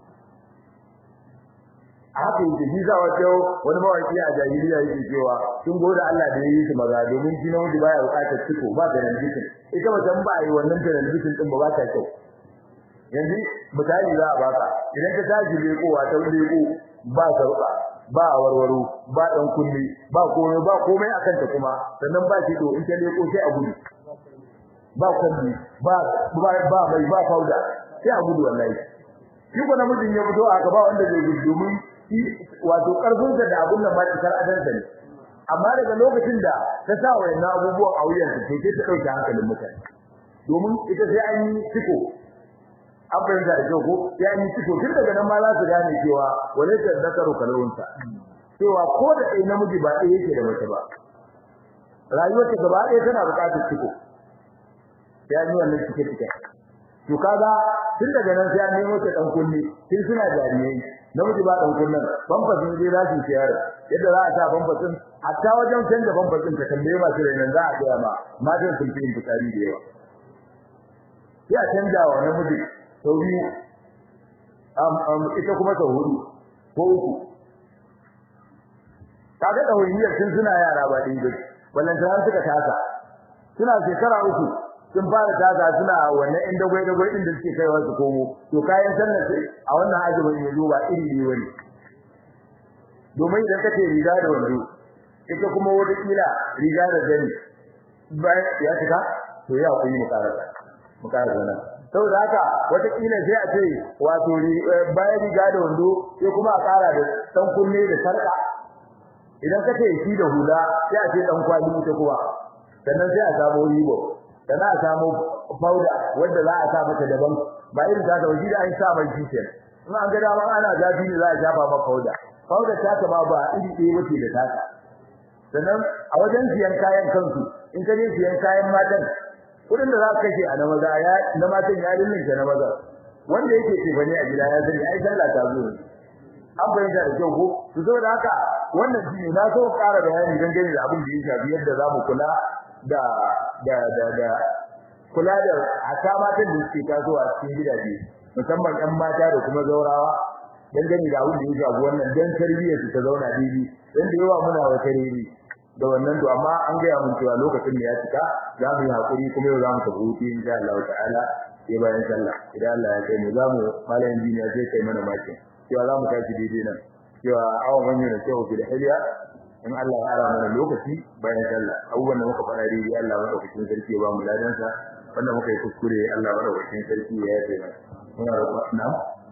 haka yi shi za wato wani mawaki a jahiliya yake cewa sun gode Allah da yayi su maza domin shi nauji baya bukatar ciko ba da ranjikin ita mutum ba yi wannan da ranjikin din ba ba ta kyau yanzu misali za a baka idan ka tashi lekowa ta leko ba sarƙa ba warwaro ba dan kulli ba komai ba komai akan ta kuma sannan ba shi to in ta leko sai a gudu ba kulli ba ba ba mai ba fauda sai a gudu wallahi shi ko namijin ya fito a gaba wanda zai gudu domin shi wato karfin da da abun nan ba ta adan ne amma daga lokacin da ta sa wayannan abubuwan a wuyan ta sai ta dauke hankalin mutane domin ita sai an yi ciko an fahimta da kyau ko ya yi ciko tun daga nan ma za su gane cewa wale ta zakaru kalawunta cewa ko da ɗai namiji ba ɗaya yake da mace ba rayuwar ta gaba ɗaya tana buƙatar ciko sai an yi wannan cike cike to kaga tun daga nan sai an nemo ta dan kunne tun suna jariyai namiji ba dan kunnen bambasin dai za su ciyar yadda za a sa bambasin hatta wajen canza bambasin ka tambaye masu rainan za a ga ma matan sun fi fitsari da yawa sai a canja wa namiji sau biyu ita kuma sau hudu ko uku kaga ɗawainiyar tun suna yara ba ɗin gudu wannan tana suka tasa suna shekara uku sun fara tasa suna wannan ɗin dagwai dagwai ɗin da suke kaiwa su komo to kayan sannan sai a wannan azumin ya zo ba iri ne wani domin idan kace riga da wando ita kuma wata kila riga da gani bayan ya cika to ya kuyi mu karasa mu karasa nan saboda haka wata kila sai a ce wato bayan riga da wando sai kuma a kara da dan kunne da sarka idan ka ce shi da hula sai a ce dan kwali ita kuwa sannan sai a samu ribo sannan a samu powder wanda za a sa mata daban ba irin ta ta wajen da an sa mai kishin in an ga dama ana zafi ne za a shafa maka powder powder ta ta ba ba iri ɗaya wace da taka sannan a wajen siyan kayan kansu in ka je siyan kayan matan kudin da za ka kashe a na maza ya na matan ya rinnin na maza wanda yake tefane a gida ya sani ai sallah ta zo an bayyana da kyau ko to saboda haka wannan shine na so ƙara bayani dangane da abin da ya shafi yadda zamu kula da da da da kula da hata matan da suke tasowa cikin gidaje musamman ƴan mata da kuma zaurawa dangane da abin da ya shafi wannan dan tarbiyyar su ta zauna daidai dan da yawa muna wata rere da wannan to amma an gaya mun cewa lokacin da ya cika za mu yi hakuri kuma yau za mu tafi hutu insha Allah ta'ala sai bayan sallah idan Allah ya kai mu za mu malamin duniya sai kai mana makin cewa za mu tashi daidai nan cewa awon hanyar da kyau fi da hiliya in Allah ya ara mana lokaci bayan sallah abubuwan da muka faɗa daidai Allah madaukakin sarki ya ba mu ladansa wanda muka yi kuskure Allah madaukakin sarki ya yafe mana muna roƙon na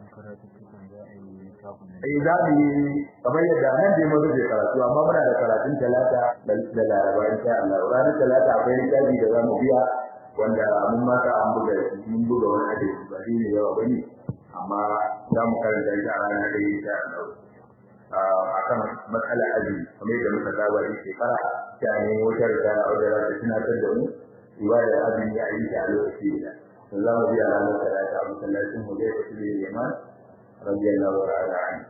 eh za mu yi kamar yadda nan dai mun rubuta karatu amma muna da karatun talata da laraba insha Allah ranar talata akwai littafi da za mu biya wanda mun mata an buga mun buga wani hadisi ba ne yawa bane amma za mu karanta shi a ranar da insha Allah akan matsalar azumi kamar yadda muka saba da shekara ta ne wata da wadda za ta tunatar da mu ibadar azumi a yi ta a lokaci da za mu biya ranar talata a masallacin mu da ya fi da yaman radiyallahu ta'ala anhu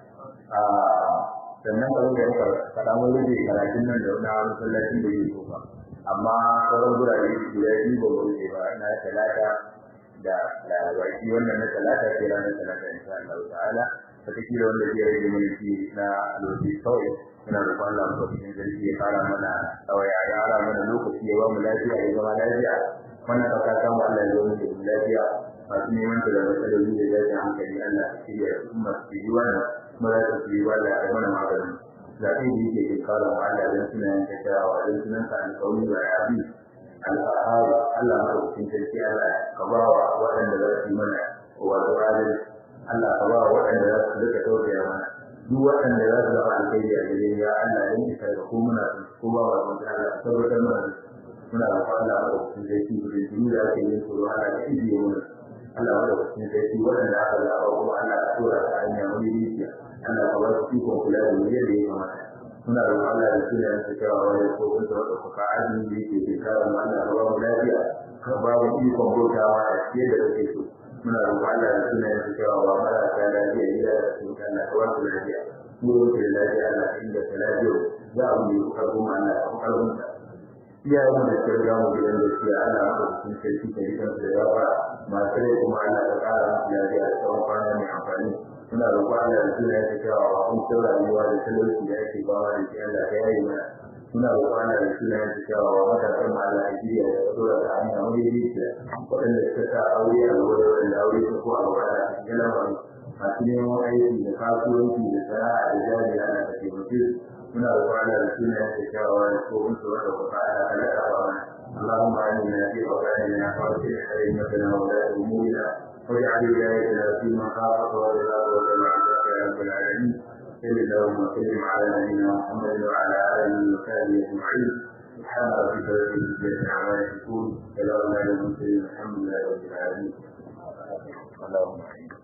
sannan ba da muka faɗa mun rage karatun nan da wani masallacin da yake kofa amma sauran gurare guda biyu ba mu rage ba na talata da laraba shi wannan na talata sai ranar talata insha Allah ta'ala wataƙila wanda zai rage mana shi na lokaci kawai muna roƙon Allah mu cikin zargi ya fara mana kawai ya ƙara mana lokaci ya ba mu lafiya ya zama lafiya wannan ɗauka samu Allah ya zo mu da lafiya masu neman ta da matsaloli da zai hankali Allah ya shirya al'umma su yi wannan kuma za su yi wannan a mana magani zaɓe da yake ke kawo wa Allah don suna yin kyakkyawa don sunan ka alƙawari ba ya bi al'ahari Allah ma ɗaukin sarki Allah ka ba wa waɗanda za su yi mana wato adalci Allah ka ba wa waɗanda za su rika tausaya mana duk waɗanda za su zama alkhairi a gare ya Allah ya yi sarka ko muna ko ba wa sun Allah tabbatar mana muna da Allah ma ɗaukin sarki da jini da ake yin tsoro Allah ya ijiye mana Allah ma ɗaukin sarki waɗanda aka zaɓa kuma Allah ya tura ta hanya wani rijiya Allah ka ba su ikon kula da mu yadda ya kamata muna da Allah da suna yin cewa wani ko kun da wata kuka azumi da yake ke kara mu Allah ka ba mu lafiya ka ba mu ikon bautawa a cikin da kake so muna da Allah da suna yin cewa wa mara ta lafiya ya da su kan Allah ka ba su lafiya mu da lafiya Allah ka inda ta lafiya za mu yi karbu mu Allah ka karbu ta iyaye mu da ke ga mu gidan da shi Allah ka cikin sarki da rikan da yawa masu rai kuma Allah ka kara mu lafiya da tsawon kwana mai amfani muna roƙon Allah da suna yake cewa wa kun tsara rayuwa da talauci da yake bawa da shi Allah ka yayi mana muna roƙon Allah da suna yake cewa wa matasan mu Allah ya jiya da tsora da hanya wani rijiya waɗanda suka sa aure a gaba da waɗanda aure su ko a gaba da cikin lamarin masu neman aiki da kasuwanci da sana'a da jari Allah ka taimake su muna roƙon Allah da suna yake cewa wa ko kun tsara da kuma Allah ka laka ba mana اللهم آمنا في أوطاننا وأصلح أئمتنا وولاة أمورنا واجعل ولايتنا في من خافك ورضاك وتبعك يا رب العالمين صل اللهم وسلم على نبينا محمد وعلى اله وصحبه اجمعين سبحان ربك رب العزه عما يصفون سلام على المرسلين الحمد لله رب العالمين اللهم